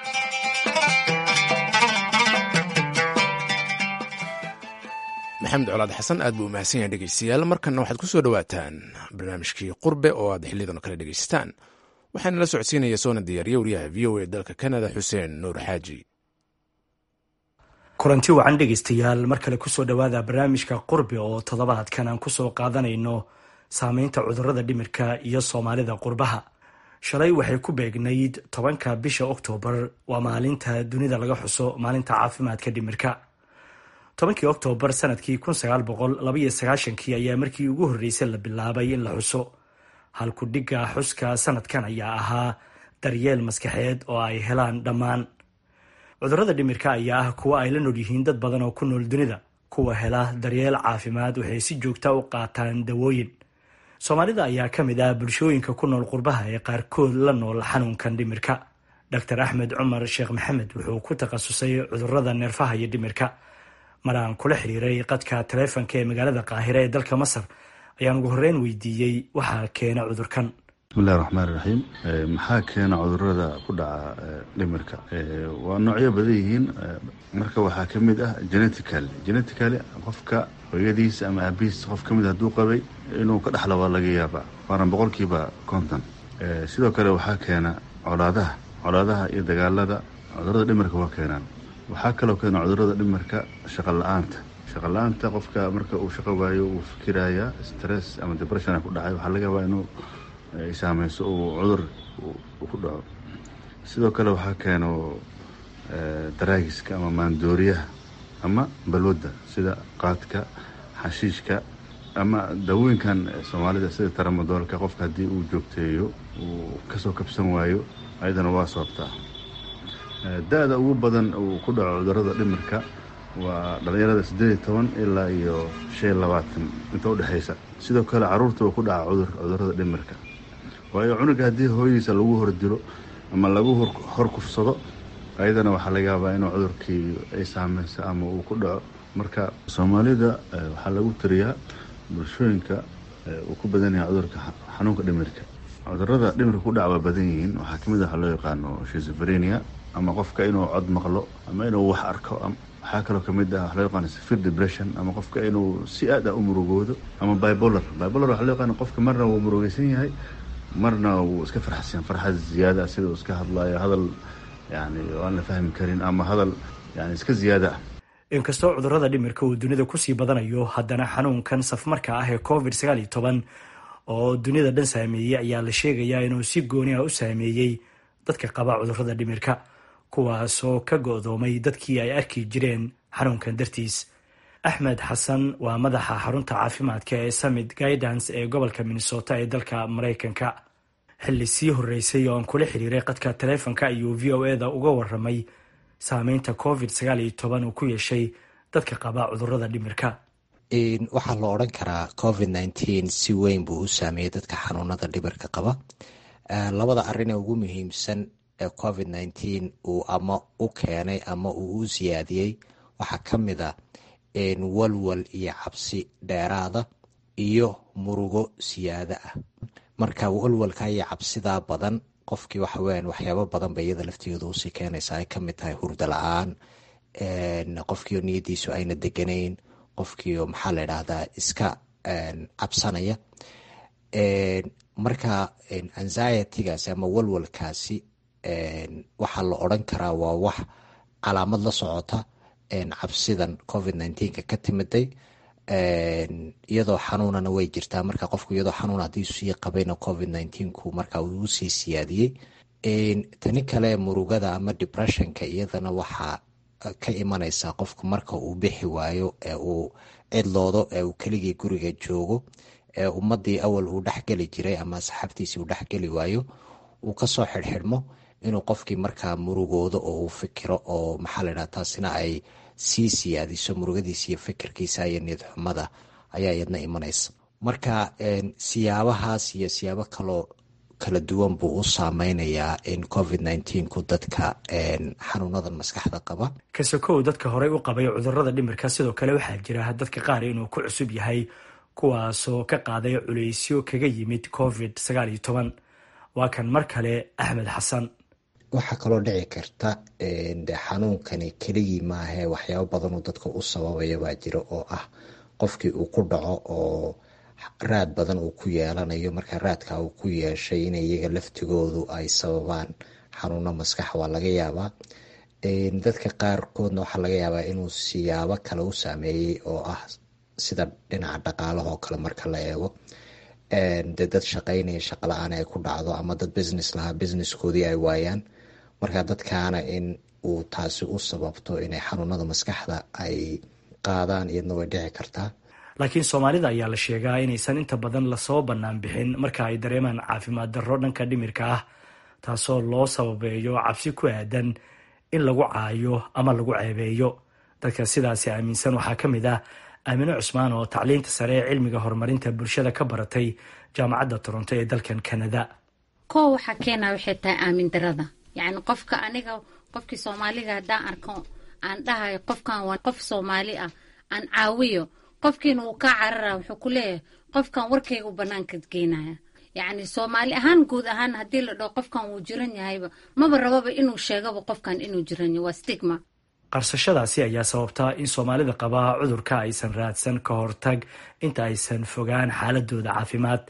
maxamed colaad xasan aad buu umahadsan yahay dhegeystayaal markanna waxaad ku soo dhowaataan barnaamijkii qurbe oo aad xiliyadan kale dhegeysataan waxaana la socodsiinaya soona diyaariya wariyaha v o a dalka kanada xuseen nuur xaaji kulanti wacan dhegeystayaal mar kale kusoo dhowaada barnaamijka qurbe oo toddobaadkan aan kusoo qaadanayno saameynta cudurada dhimirka iyo soomaalida qurbaha shalay waxay ku beegnayd tobanka bisha oktoobar waa maalinta dunida laga xuso maalinta caafimaadka dhimirka tobankii oktoobar sanadkii kii ayaa markii ugu horreysay la bilaabay in la xuso halku dhigga xuska sanadkan ayaa ahaa daryeel maskaxeed oo ay helaan dhammaan cudurada dhimirka ayaa ah kuwa ay la nool yihiin dad badan oo ku nool dunida kuwa hela daryeel caafimaad waxay si joogta u qaataan dawooyin soomaalida ayaa ka mid ah bulshooyinka ku nool qurbaha ee qaarkood la nool xanuunkan dhimirka dor axmed cumar sheekh maxamed wuxuu ku takhasusay cudurada neerfaha iyo dhimirka mar aan kula xiriiray qadka taleefonka ee magaalada qaahire ee dalka masar ayaan ugu horreyn weydiiyey waxaa keena cudurkan bismillahi raxmaan iraxiim maxaa keena cudurada ku dhaca dhimirka waa noocyo badan yihiin marka waxaa ka mid ah geneticaly geneticaly qofka hooyadiis ama aabihiis qof ka mid hadduu qabay inuu ka dhexla waa laga yaabaa waana boqolkiiba konton sidoo kale waxaa keena colaadaha colaadaha iyo dagaalada cudurada dhimirka waa keenaan waxaa kaloo keena cudurada dhimirka shaqa la-aanta shaqa la-aanta qofka marka uu shaqo waayo uu fikiraya stress ama depression ku dhacay waxaa laga yaabaa inuu saameyso uu cudur ku dhaco sidoo kale waxaa keeno daraagiska ama maandooriyaha ama balwadda sida qaadka xashiishka ama daawooyinkan soomaalida sida taramadoolka qofka haddii uu joogteeyo uu kasoo kabsan waayo ayadana waa sababtaa da-da ugu badan uu ku dhaco cudurada dhimirka waa dhalinyarada siddeed iyo toban ilaa iyo shan iyo labaatan inta udhexaysa sidoo kale caruurta uu ku dhaca cudur cudurada dhimirka waayo cunuga haddii hooyadiisa lagu hordilo ama lagu hor kufsado ayadana waxaa laga yaabaa inuu cudurkii ay saameyso ama uu ku dhaco marka soomaalida waxaa lagu tiriyaa bulshooyinka uu ku badan yahay cudurka xanuunka dhimirka cudurada dhimirka ku dhaca waa badan yihiin waxaa kamid a waxaa loo yaqaano shizophrenia ama qofka inuu cod maqlo ama inuu wax arko waxaa kaloo kamid ah waxa loo yaqaano severe depression ama qofka inuu si aad ah u murugoodo ama bipolar bipolar waxaa loo yaqaano qofka marna wuu murugeysan yahay marna wuu iska farxsan farxad ziyaada sida uu iska hadlayo hadal yani aan la fahmi karin ama hadal yani iska ziyaada ah inkastoo cudurada dhimirka uu dunida kusii badanayo haddana xanuunkan safmarka ah ee covid sagaal iyo toban oo dunida dhan saameeyey ayaa la sheegayaa inuu si gooni ah u saameeyey dadka qaba cudurada dhimirka kuwaasoo ka go-doomay dadkii ay arki jireen xanuunkan dartiis axmed xasan waa madaxa xarunta caafimaadka ee summit guidance ee gobolka minnesota ee dalka maraykanka xilli sii horeysay oo aan kula xiriiray qadka taleefonka ayuu v o eda uga waramay saameynta covid sagaal iyo toban uu ku yeeshay dadka qaba cudurada dhimirka waxaa la odhan karaa covid nneteen si weyn buu u saameeyey dadka xanuunada dhimirka qaba labada arrin ee ugu muhiimsan ee covid nneteen uu ama u keenay ama uu u siyaadiyey waxaa ka mid a walwal iyo cabsi dheeraada iyo murugo siyaado ah marka walwalka iyo cabsidaa badan qofkii waxaweyaan waxyaabo badan bay iyada laftigeeda usii keenaysa ay kamid tahay hurda la-aan qofkiio niyadiisu ayna deganayn qofkiio maxaa la idhahdaa iska cabsanaya marka anxietigaasi ama walwalkaasi waxaa la odran karaa waa wax calaamad la socota cabsidan covid nteenka ka timiday iyadoo xanuunana way jirtaa marka qofku iyadoo xanuun haddii sii qabayna covid nteenku marka uu usii siyaadiyey tani kale murugada ama depressionka iyadana waxaa ka imanaysaa qofku marka uu bixi waayo ee uu cidloodo ee uu keligii guriga joogo ee ummadii awal uu dhexgeli jiray ama asxaabtiisii uu dhexgeli waayo uu kasoo xidhxidhmo inuu qofkii markaa murugoodo oo uu fikiro oo maxaa la ydhaha taasina ay sii siyaadiso murugadiisa iyo fikirkiisa iyo niyad xumada ayaa iyadna imanaysa marka siyaabahaas iyo siyaabo kaloo kala duwan buu u saameynayaa covid nteenku dadka xanuunadan maskaxda qaba kasokow dadka horey u qabay cudurada dhimirka sidoo kale waxaa jira dadka qaar inuu ku cusub yahay kuwaasoo ka qaaday culeysyo kaga yimid covid sagaal iyo toban waa kan mar kale axmed xasan waxaa kaloo dhici karta de xanuunkani keligii maahae waxyaabo badanoo dadka u sababaya baa jira oo ah qofkii uu ku dhaco oo raad badan uu ku yeelanayo marka raadka uu ku yeeshay in iyaga laftigoodu ay sababaan xanuuno maskax waa laga yaabaa dadka qaarkoodna waxaa laga yaabaa inuu siyaabo kale u saameeyey oo ah sida dhinaca dhaqaalaha oo kale marka la eego de dad shaqaynaya shaqa la-aan ay ku dhacdo ama dad business lahaa businesskoodii ay waayaan marka dadkaana in uu taasi u sababto inay xanuunada maskaxda ay qaadaan iyadna way dhici kartaa laakiin soomaalida ayaa la sheegaa inaysan inta badan lasoo bannaan bixin marka ay dareemaan caafimaad darro dhanka dhimirka ah taasoo loo sababeeyo cabsi ku aadan in lagu caayo ama lagu ceebeeyo dadka sidaasi aaminsan waxaa ka mid ah aamino cusmaan oo tacliinta sare ee cilmiga horumarinta bulshada ka baratay jaamacadda toronto ee dalkan kanada koo waxaa keenaa waxay tahay aamin darada yacni qofka aniga qofkii soomaaliga haddaan arko aan dhahayo qofkan waa qof soomaali ah aan caawiyo qofkiina uu kaa carara wuxuu ku leeyahay qofkan warkaygu banaanka geynaya yacni soomaali ahaan guud ahaan haddii la dhaho qofkan wuu jiran yahayba maba rababa inuu sheegaba qofkan inuu jiran yahay waa stigma qarsashadaasi ayaa sababta in soomaalida qabaa cudurka aysan raadsan ka hortag inta aysan fogaan xaaladooda caafimaad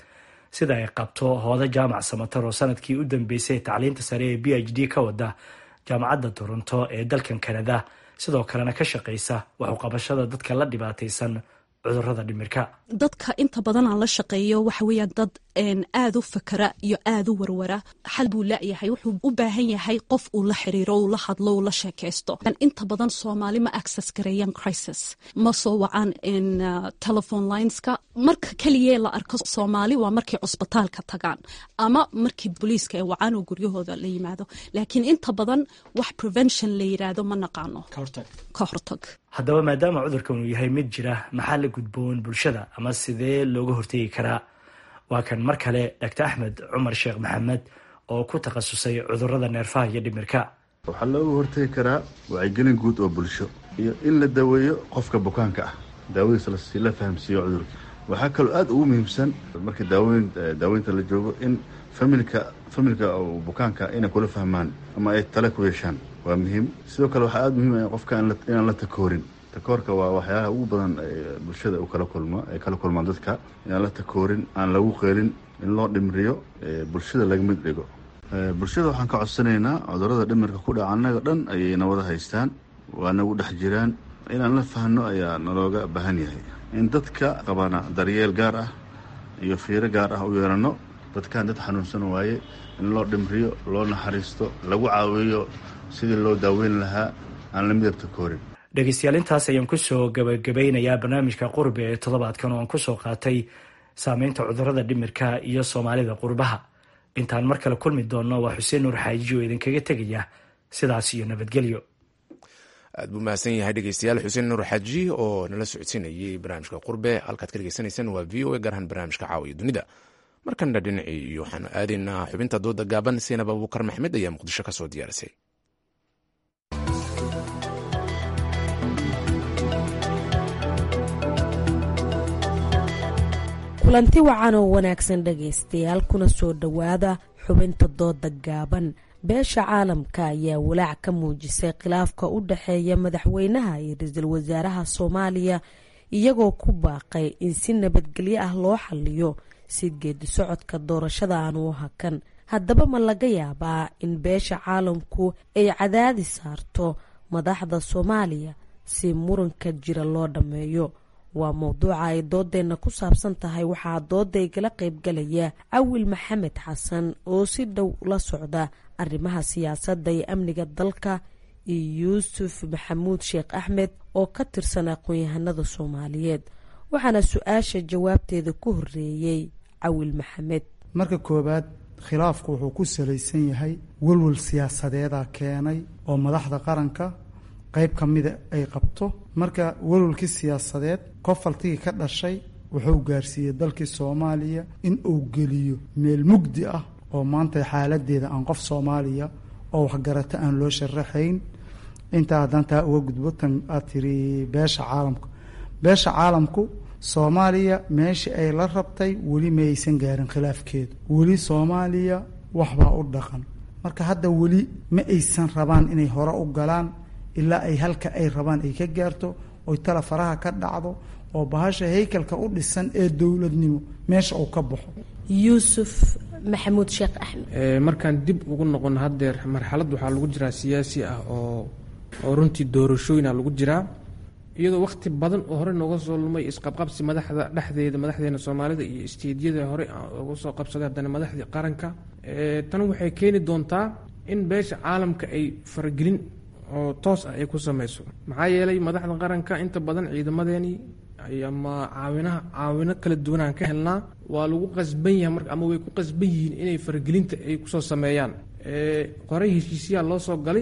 sida ay qabto hooda jaamac samatar oo sanadkii u dambeysay tacliinta sare ee b h d ka wada jaamacadda toronto ee dalkan kanada sidoo kalena ka shaqaysa waxuqabashada dadka la dhibaataysan cudurada dhimirka dadka inta badan aan la shaqeeyo waxa weeyaan dad aada u fakara iyo aada u warwara xal buu laayahay wuxuu u baahan yahay qof uu la xiriiro uu la hadlo uu la sheekaysto inta badan soomaali ma access gareeyaan crisis ma soo wacaan telephone lineska marka keligee la arko soomaali waa markay cusbitaalka tagaan ama markii booliiska ay wacaan oo guryahooda la yimaado laakiin inta badan wax prevention la yiraahdo ma naqaano ka hortag haddaba maadaama cudurkan uu yahay mid jira maxaa la gudboon bulshada ama sidee looga hortegi karaa waa kan mar kale dr axmed cumar sheekh maxamed oo ku takhasusay cudurada neerfaha iyo dhimirka waxaa looga hortegi karaa wacyigelin guud oo bulsho iyo in la daweeyo qofka bukaanka ah daawadiisa lasi la fahamsiiyo cudurka waxaa kaloo aada ugu muhiimsan marka daaweyn daaweynta la joogo in familka familka bukaanka inay kula fahmaan ama ay tale ku yeeshaan waa muhiim sidoo kale waxaa aada muhiim ah qofka inaan la takoorin takoorka waa waxyaalaha ugu badan bulshada kala kulma ay kala kulmaan dadka inaan la takoorin aan lagu qeelin in loo dhimriyo bulshada laga mid dhigo bulshada waxaan ka codsanaynaa cudurada dhimirka ku dhaca annaga dhan ayay nabada haystaan waa nagu dhex jiraan inaan la fahno ayaa nalooga baahan yahay in dadka qabana daryeel gaar ah iyo fiiro gaar ah u yeelano dadkan dad xanuunsan waaye in loo dhimriyo loo naxariisto lagu caawiyo sidii loo daaweyn lahaa aan la midab takoorin dhegeystayaal intaas ayaan kusoo gabagabeynayaa barnaamijka qurbi ee toddobaadkan oo aan kusoo qaatay saameynta cudurada dhimirka iyo soomaalida qurbaha intaan mar kale kulmi doonno waa xuseen nuur xaaji oo idinkaga tegaya sidaas iyo nabadgelyo aad buu mahadsan yahay dhegeystayaal xuseen nuur xaaji oo nala socodsiinayay barnaamijka qurbe halkaad ka dhegeysanaysaan waa v o a gaarahaan barnaamijka caawiya dunida markanna dhinacii iyo waxaanu aadaynaa xubinta dooda gaaban seenab abuukar maxmed ayaa muqdisho ka soo diyaarisay kulanti wacan oo wanaagsan dhegaystayaal kuna soo dhowaada xubinta dooda gaaban beesha caalamka ayaa walaac ka muujisay khilaafka u dhexeeya madaxweynaha iyo ra-iisul wasaaraha soomaaliya iyagoo ku baaqay in si nabadgelyo ah loo xaliyo si geedi socodka doorashada aan u hakan haddaba ma laga yaabaa in beesha caalamku ay cadaadi saarto madaxda soomaaliya si muranka jira loo dhammeeyo waa mowduuca ay doodeenna ku saabsan tahay waxaa dooda igala qaybgalaya cawil maxamed xasan oo si dhow la socda arrimaha siyaasadda iyo amniga dalka iyo yuusuf maxamuud sheekh axmed oo ka tirsan aqoon-yahanada soomaaliyeed waxaana su-aasha jawaabteeda ku horeeyey cawil maxamed marka koowaad khilaafku wuxuu ku salaysan yahay welwel siyaasadeeda keenay oo madaxda qaranka qayb ka mida ay qabto marka welwelkii siyaasadeed kofaltigii ka dhashay wuxuu gaarsiiyey dalkii soomaaliya in uu geliyo meel mugdi ah oo maanta xaaladeeda aan qof soomaaliya oo waxgarata aan loo sharaxayn intaa haddaan taa uga gudbo tan aad tiri beesha caalamka beesha caalamku soomaaliya meeshii ay la rabtay weli ma aysan gaarin khilaafkeedu weli soomaaliya waxbaa u dhaqan marka hadda weli ma aysan rabaan inay hore u galaan ilaa ay halka ay rabaan ay ka gaarto oy tala faraha ka dhacdo oo bahasha haykalka u dhisan ee dowladnimo meesha uu ka baxo yuusuf maxamuud sheekh axmed markaan dib ugu noqono haddeer marxalad waxaa lagu jiraa siyaasi ah oo oo runtii doorashooyina lagu jiraa iyadoo wakhti badan oo hore nooga soo lumay isqabqabsi madaxda dhexdeeda madaxdeena soomaalida iyo isteedyada hore uga soo qabsaday haddana madaxdii qaranka tan waxay keeni doontaa in beesha caalamka ay faragelin oo toos ah ay ku sameyso maxaa yeelay madaxda qaranka inta badan ciidamadeenii ama caawinaha caawino kala duwanaan ka helnaa waa lagu qasban yahay mar ama way ku qasban yihiin inay faragelinta ay kusoo sameeyaan qoray heshiisyaha loo soo galay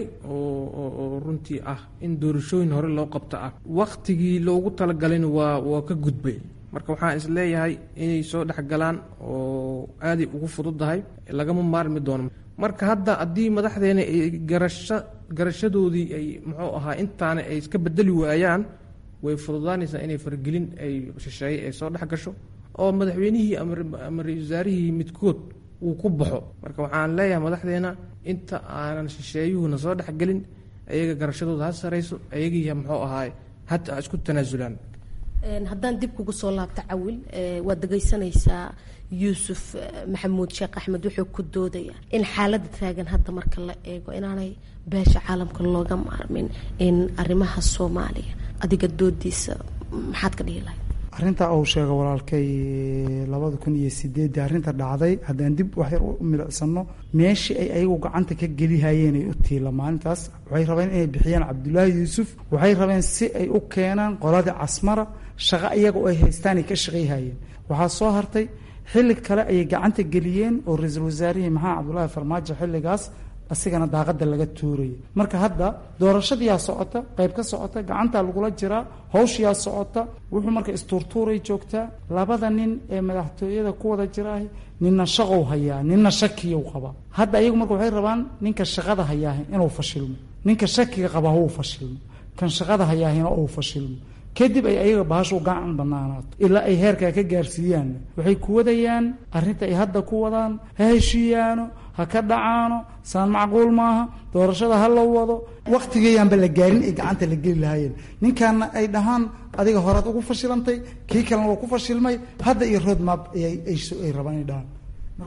oo runtii ah in doorashooyin hore loo qabto ah waktigii loogu talagalayna waa waa ka gudbay marka waxaan is leeyahay inay soo dhexgalaan oo aaday ugu fududahay lagama maarmi doono marka hadda haddii madaxdeena ay garasho garashadoodii ay muxuu ahaa intaana ay iska bedeli waayaan way fududaanaysaa inay fargelin ay shisheeye ay soo dhex gasho oo madaxweynihii ama ra-isul wasaarihii midkood uu ku baxo marka waxaan leeyahay madaxdeena inta aanan shisheeyuhuna soo dhexgelin ayaga garashadooda ha sarayso ayagiiya muxuu ahaay hata isku tanaasulaan haddaan dib kugu soo laabto cawil waad dhegaysanaysaa yuusuf maxamuud sheekh axmed wuxuu ku doodaya in xaaladda taagan hadda marka la eego inaanay beesha caalamka looga maarmin in arrimaha soomaaliya adiga doodiisa maxaad ka dhihi lahayd arrintaa uu sheega walaalkay labada kun iyo sideedii arrinta dhacday haddaan dib wax yar u milicsano meeshii ay ayagu gacanta ka gelihayeen ay u tiila maalintaas waxay rabeen inay bixiyaan cabdulaahi yuusuf waxay rabeen si ay u keenaan qoladii casmara shaqo iyaga oo ay haystaan ay ka shaqayhayeen waxaa soo hartay xilli kale ayay gacanta geliyeen oo ra-iisul wasaarihii maxamed cabdulaahi farmaajo xilligaas asigana daaqada laga tuurayay marka hadda doorashadiyaa socota qayb ka socota gacantaa lagula jiraa hawshiyaa socota wuxuu marka istuurtuuray joogtaa labada nin ee madaxtooyada ku wada jiraah ninna shaqow hayaa ninna shakiyow qabaa hadda ayagu marka waxay rabaan ninka shaqada hayaahi inuu fashilmo ninka shakiga qabaa huu fashilmo kan shaqada hayaahina uu fashilmo kadib ay ayaga bahashu gacan banaanaato ilaa ay heerkaa ka gaarsiiyaan waxay ku wadayaan arrinta ay hadda ku wadaan ha heshiiyaano ha ka dhacaano saan macquul maaha doorashada ha la wado wakhtigeeyaanba la gaarin ay gacanta la geli lahaayeen ninkaana ay dhahaan adiga horaad ugu fashilantay kii kalena waa ku fashilmay hadda iyo roadmap ay rabaan ay dhahaan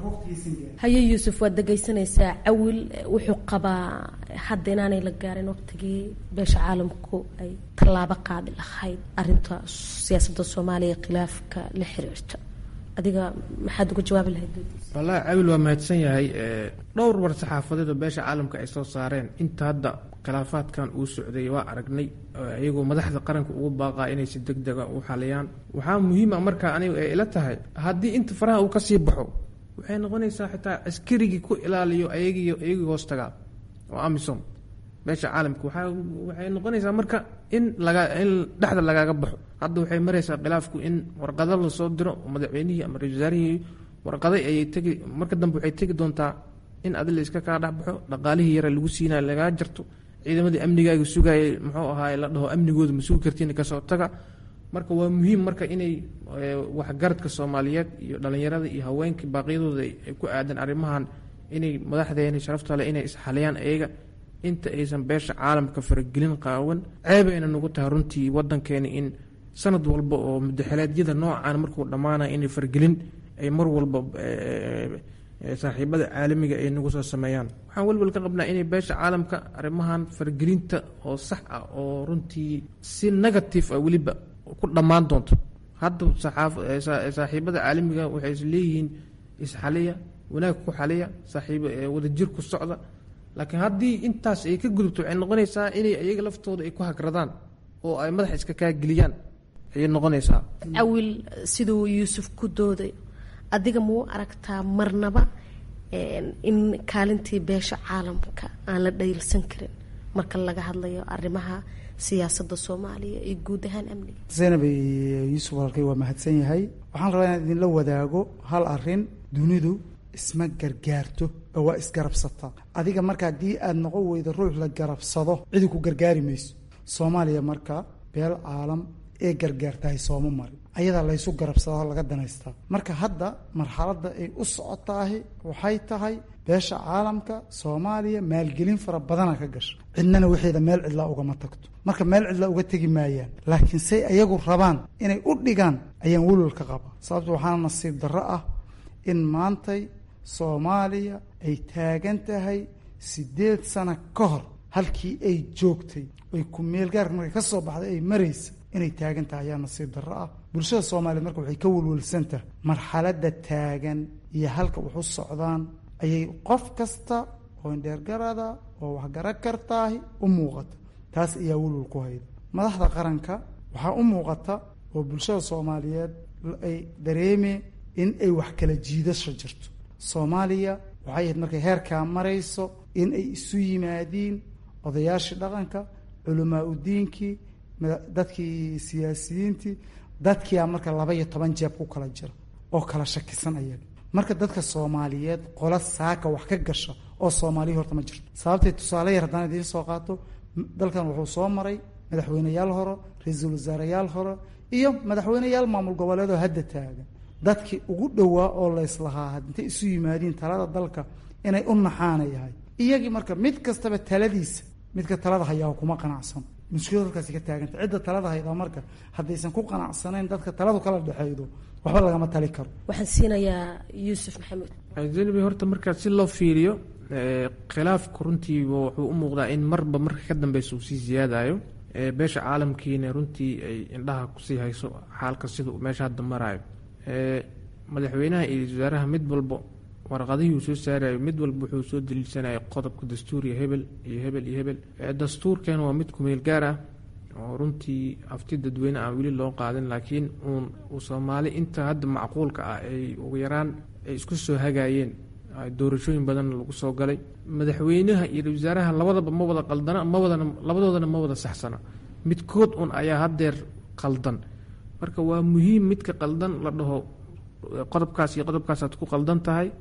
haye yuusuf waad dhegaysanaysaa cawil wuxuu qabaa hadda inaanay la gaarin waqtigii beesha caalamku ay tallaabo qaadi lahayd arinta siyaasadda soomaaliya khilaafka la xiriirta adiga maxaad uga jawaabi lahayd wallaahi cawil waa mahadsan yahay dhowr war saxaafadeed oo beesha caalamka ay soo saareen inta hadda khilaafaadkan uu socday waa aragnay iyagoo madaxda qaranka ugu baaqaa inay si deg dega u xaliyaan waxaa muhiima markaa aniga ay ila tahay haddii inta faraha uu kasii baxo waxay noqonaysaa xitaa askarigii ku ilaaliyo ayagii iyagii hoos tagaa oo amisom beesha caalamka waxaa waxay noqonaysaa marka in laga in dhexda lagaaga baxo hadda waxay maraysaa khilaafku in warqado lasoo diro madaxweynihii ama ra-isul wasaarihii warqaday ayay tegi marka dambe waxay tegi doontaa in adi la iska kaa dhexbaxo dhaqaalihii yare lagu siinaya lagaa jarto ciidamadii amnigaaga sugayay muxuu ahaay la dhaho amnigooda ma sugi kartiin kasoo taga marka waa muhiim marka inay waxgaradka soomaaliyeed iyo dhalinyarada iyo haweenka baaqyadooda ay ku aadan arrimahan inay madaxdeena sharaftale inay isxaliyaan ayaga inta aysan beesha caalamka faragelin qaawan ceebayna nagu tahay runtii wadankeena in sanad walba oo mudaxeleedyada noocan markuu dhammaanaya inay faragelin ay mar walba saaxiibada caalamiga ay nagu soo sameeyaan waxaan welwel ka qabnaa inay beesha caalamka arrimahan faragelinta oo sax ah oo runtii si negative ah weliba ku dhammaan doonto hadda saaxiibada caalamiga waxay is leeyihiin isxaliya wanaag ku xaliya saaxiib wadajir ku socda laakiin haddii intaas ay ka gudubto waxay noqonaysaa inay iyaga laftooda ay ku hagradaan oo ay madaxa iska kaageliyaan ayay noqonaysaa cawil siduu yuusuf ku dooday adiga muu aragtaa marnaba in kaalintii beesha caalamka aan la dhayilsan karin marka laga hadlayo arrimaha siyaasadda soomaaliya iyo guud ahaan amniga zaynab yuusuf walaalkay waa mahadsan yahay waxaan rabaa inaan idinla wadaago hal arin dunidu isma gargaarto oo waa isgarabsataa adiga marka haddii aad noqon weydo ruux la garabsado cidi ku gargaari mayso soomaaliya marka beel caalam ee gargaartahay sooma marin ayadaa laysu garabsadaa laga danaystaa marka hadda marxaladda ay u socotaahi waxay tahay beesha caalamka soomaaliya maalgelin fara badana ka gasha cidnana waxeeda meel cidlaa ugama tagto marka meel cidlaa uga tegi maayaan laakiin say ayagu rabaan inay u dhigaan ayaan welwel ka qabaa sababto waxaana nasiib darro ah in maantay soomaaliya ay taagan tahay siddeed sano ka hor halkii ay joogtay ay ku meelgaarka markay ka soo baxday ay maraysa inay taagan tahay ayaa nasiib darro ah bulshada soomaaliyeed marka waxay ka welwelsan tahay marxaladda taagan iyo halka wax u socdaan ayay qof kasta oo indheergarada oo waxgara kartaahi u muuqata taas ayaa welwel ku hayda madaxda qaranka waxaa u muuqata oo bulshada soomaaliyeed ay dareemeen in ay wax kala jiidasho jirto soomaaliya waxay ahayd markay heerkaa marayso in ay isu yimaadiin odayaashii dhaqanka culamaa udiinkii dadkii siyaasiyiintii dadkiia marka laba iyo toban jeeb ku kala jira oo kala shakisan ayaga marka dadka soomaaliyeed qola saaka wax ka gasha oo soomaaliya horta ma jirto sababtay tusaale yar haddaan idiin soo qaato dalkan wuxuu soo maray madaxweyneyaal hore ra-iisul wasaareyaal hore iyo madaxweyneyaal maamul goboleed oo hadda taagan dadkii ugu dhowaa oo layslahaa intay isu yimaadiin talada dalka inay u naxaana yahay iyagii marka mid kastaba taladiisa midka talada hayaa kuma qanacsan mushkilad halkaasi ka taaganta cidda talada haydaa marka haddaysan ku qanacsanayn dadka taladu kala dhexeydo waxba lagama tali karo waxaan siinayaa yuusuf maxamed zeynabi horta markaa si loo fiiriyo khilaafku runtii wuxuu u muuqdaa in marba marka ka dambeysa uu sii siyaadayo beesha caalamkiina runtii ay indhaha kusii hayso xaalka sida uu meesha hadda maraayo madaxweynaha iyo wasaaraha mid walba warqadihii uu soo saarayo mid walba wuxuu soo daliilsanaya qodobka dastuuriya hebel iyo hebel iyo hebel dastuurkan waa mid kumeel gaar ah oo runtii afti dadweyne aan weli loo qaadin laakiin uun uu soomaali inta hadda macquulka ah ay ugu yaraan ay isku soo hagaayeen doorashooyin badan lagu soo galay madaxweynaha iyo wasaaraha labadaba ma wada qaldana ma wadana labadoodana ma wada saxsana midkood un ayaa haddeer qaldan marka waa muhiim midka qaldan la dhaho qodobkaas iyo qodobkaasaad ku qaldan tahay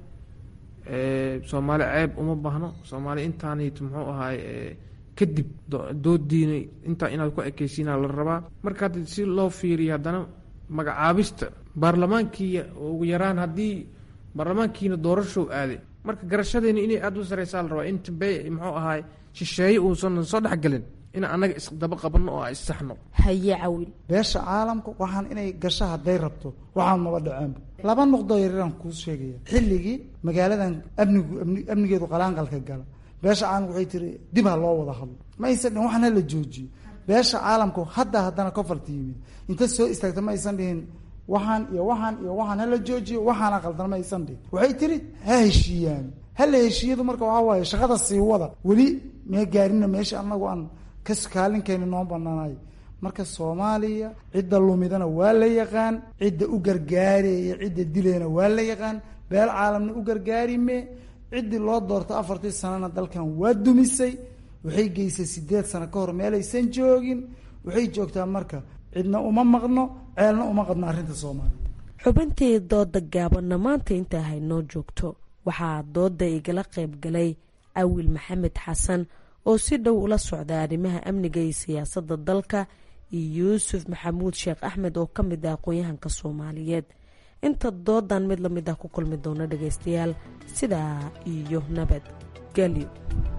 soomaali ceeb uma baahno soomaali intaanayt muxuu ahaay kadib doodiina intaa inaad ku ekeysiina la rabaa marka hadda si loo fiiriyo haddana magacaabista baarlamaankii ugu yaraan haddii baarlamaankiina doorashow aaday marka garashadeena inay aada u sareysaa la rabaa inta be muxuu ahaay shisheeye uusan soo dhexgelin in annaga isdaba qabanno oo issaxno haye cawil beesha caalamka waxaan inay gasho hadday rabto waxaan maba dhaceenba laba nuqdo yaryaraan kuu sheegaya xilligii magaaladan amnigu amnigeedu qalaanqalka gala beesha caalamka waxay tiri dib ha loo wada hadlo ma aysan dhihin waxna la joojiyo beesha caalamku hadda haddana kofarta yimid inta soo istaagta ma aysan dhihin waxaan iyo waxaan iyo waxaan hala joojiyo waxaana qaldan ma aysan dhihin waxay tiri ha heshiiyaan hala heshiiyadu marka waxaa waaye shaqada sii wada weli mee gaarina meesha anagu aan kaskaalinkeeni noo banaanayo marka soomaaliya cidda lumidana waa la yaqaan cidda u gargaaraya cidda dilayna waa la yaqaan beel caalamna u gargaarime ciddii loo doorto afartii sanana dalkan waa dumisay waxay geysay sideed sano ka hor meelaysan joogin waxay joogtaa marka cidna uma maqno ceelna uma qadno arrinta soomaaliya xubintii dooda gaabanna maanta intaa haynoo joogto waxaa dooda igala qayb galay awil maxamed xasan oo si dhow ula socda arrimaha amniga iyo siyaasadda dalka iyo yuusuf maxamuud sheekh axmed oo ka mid ah aqoon-yahanka soomaaliyeed inta doodan mid la mid ah ku kulmi doona dhagaystayaal sidaa iyo nabad gelyo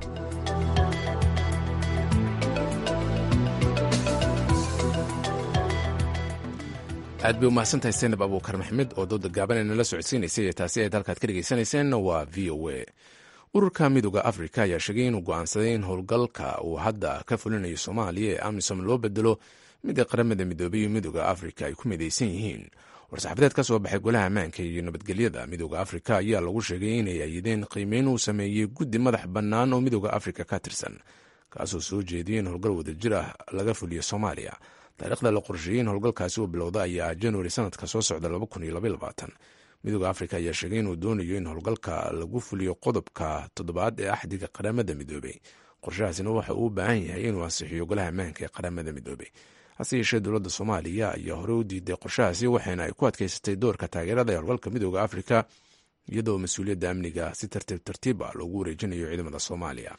aad bay umahadsantahay senab abuukar maxmed oo dooda gaaban nala socodsiinaysay ee taasi ayd halkaad ka dhegaysanayseen waa v o a ururka midooda afrika ayaa sheegay inuu go-aansaday in howlgalka uu hadda ka fulinayo soomaaliya ee amisom loo bedelo mida qaramada midoobay iyo midooda afrika ay ku midaysan yihiin war-saxafadeed ka soo baxay golaha ammaanka iyo nabadgelyada midooda afrika ayaa lagu sheegay inay ayideen qiimeyn uu sameeyey guddi madax bannaan oo midooda afrika ka tirsan kaasoo soo jeediyay in howlgal wadajir ah laga fuliyo soomaaliya taariikhda la qorsheeyey in howlgalkaasi uu bilowda ayaa januari sanadka soo socda midooda afrika ayaa sheegay inuu doonayo in howlgalka lagu fuliyo qodobka toddobaad ee axdiga qaramada midoobey qorshahaasina waxa uu u baahan yahay inuu ansixiyo golaha ammaanka ee qaramada midoobey hase yeeshee dowladda soomaaliya ayaa hore u diiday qorshahaasi waxaana ay ku adkeysatay doorka taageerada ee howlgalka midooda afrika iyadoo mas-uuliyadda amniga si tartiib tartiib ah loogu wareejinayo ciidamada soomaaliya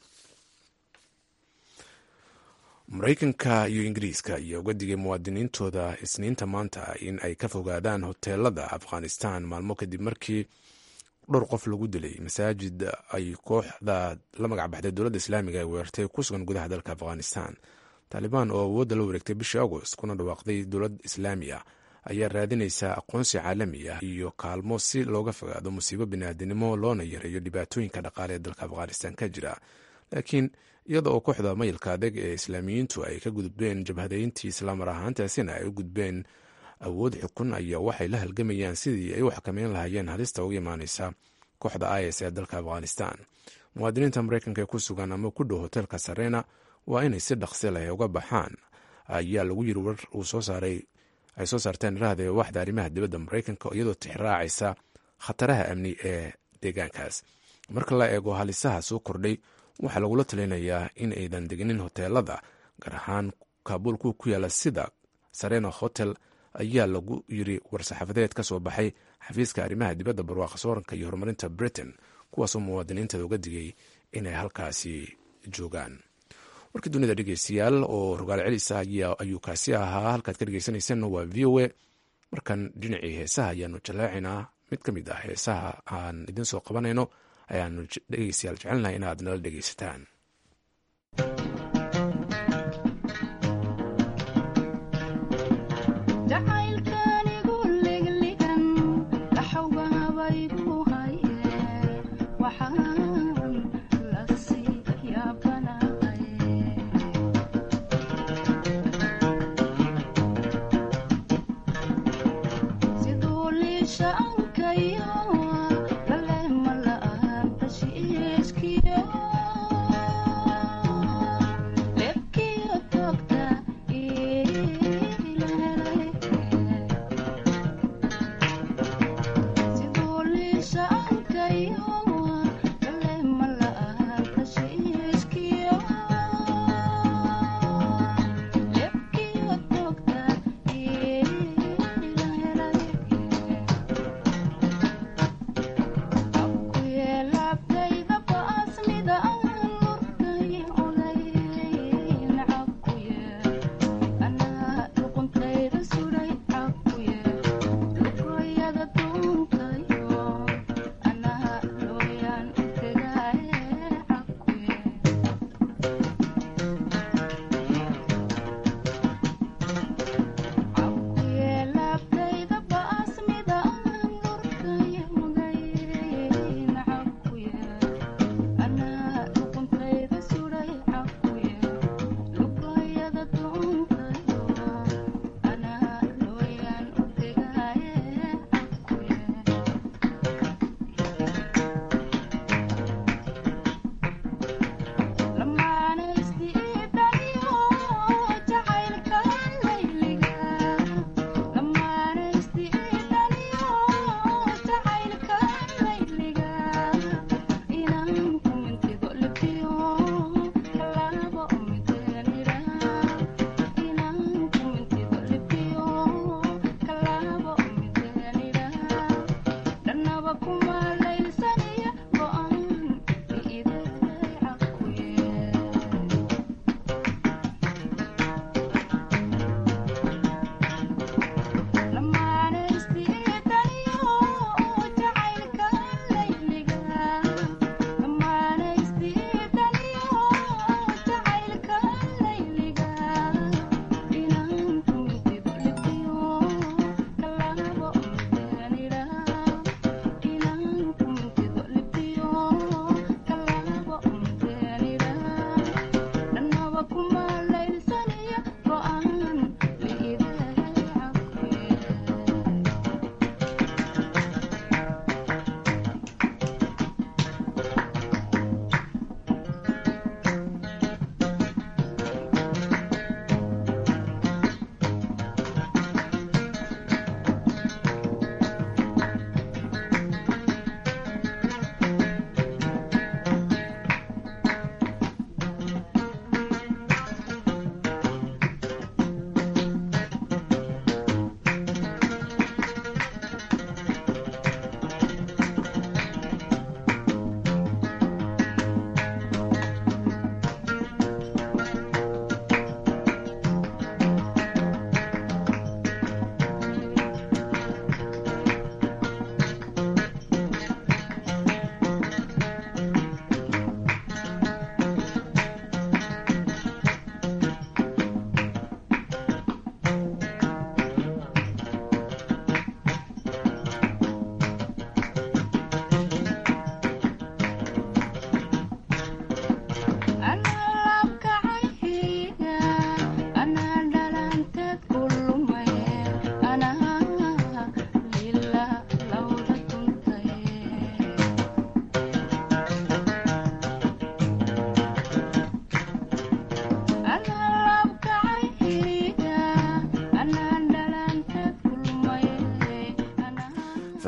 maraykanka iyo ingiriiska ayaa uga digay muwaadiniintooda isniinta maanta in ay ka fogaadaan hoteelada afghanistan maalmo kadib markii dhowr qof lagu dilay masaajid ay kooxda la magac baxday dowladda islaamiga ay weerartay ku sugan gudaha dalka afghanistan taalibaan oo awoodda la wareegtay bishii agost kuna dhawaaqday dowlad islaami ah ayaa raadinaysa aqoonsi caalami ah iyo kaalmo si looga fogaado musiibo biniaadinimo loona yareeyo dhibaatooyinka dhaqaale ee dalka afghanistan ka jira laakiin iyada oo kooxda mayilka adag ee islaamiyiintu ay ka gudbeen jabhadeyntii islaamar ahaantaasina ay u gudbeen awood xukun ayaa waxay la halgamayaan sidii ay u xakameyn lahaayeen halista uga imaaneysa kooxda is ee dalka afghanistan muwaadiniinta mareykanka ee ku sugan ama ku dhow hoteelka sarena waa inay si dhaqsi leh uga baxaan ayaa lagu yiri war uu soo saaray ay soo saarteen irahda waxda arrimaha dibadda mareykanka iyadoo tixraacaysa khataraha amni ee deegaankaas marka la eego halisaha soo kordhay waxaa lagula talinayaa in aydan deginin hoteelada gaar ahaan kaabul kuwa ku yaala sida sarena hotel ayaa lagu yiri war-saxaafadeed ka soo baxay xafiiska arrimaha dibadda barwaaqa sooranka iyo horumarinta britain kuwaasoo muwaadiniinteeda uga digay inay halkaasi joogaan warkii dunida dhegeystayaal oo rogaal celisa ayuu kaasi ahaa halkaad ka dhegeysanaysanna waa v o a markan dhinacii heesaha ayaanu jallaacinaa mid ka mid ah heesaha aan idin soo qabanayno ayaanu dhegeystayaal jecelnahay inaad nala dhegeysataan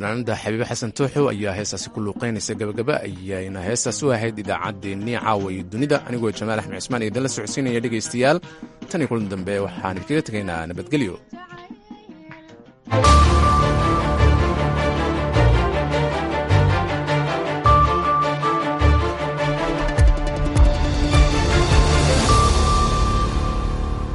fanaanada xabiibe xasan tooxow ayaa heestaasi ku luuqaynaysa gabagaba ayayna heestaas u ahayd idaacaddeenii caawa iyo dunida anigoo jamaal axmed cismaan iyo idinla socodsiinaya dhegaystayaal tan iyo kulan dambe waxaan idinkaga tegaynaa nabadgelyo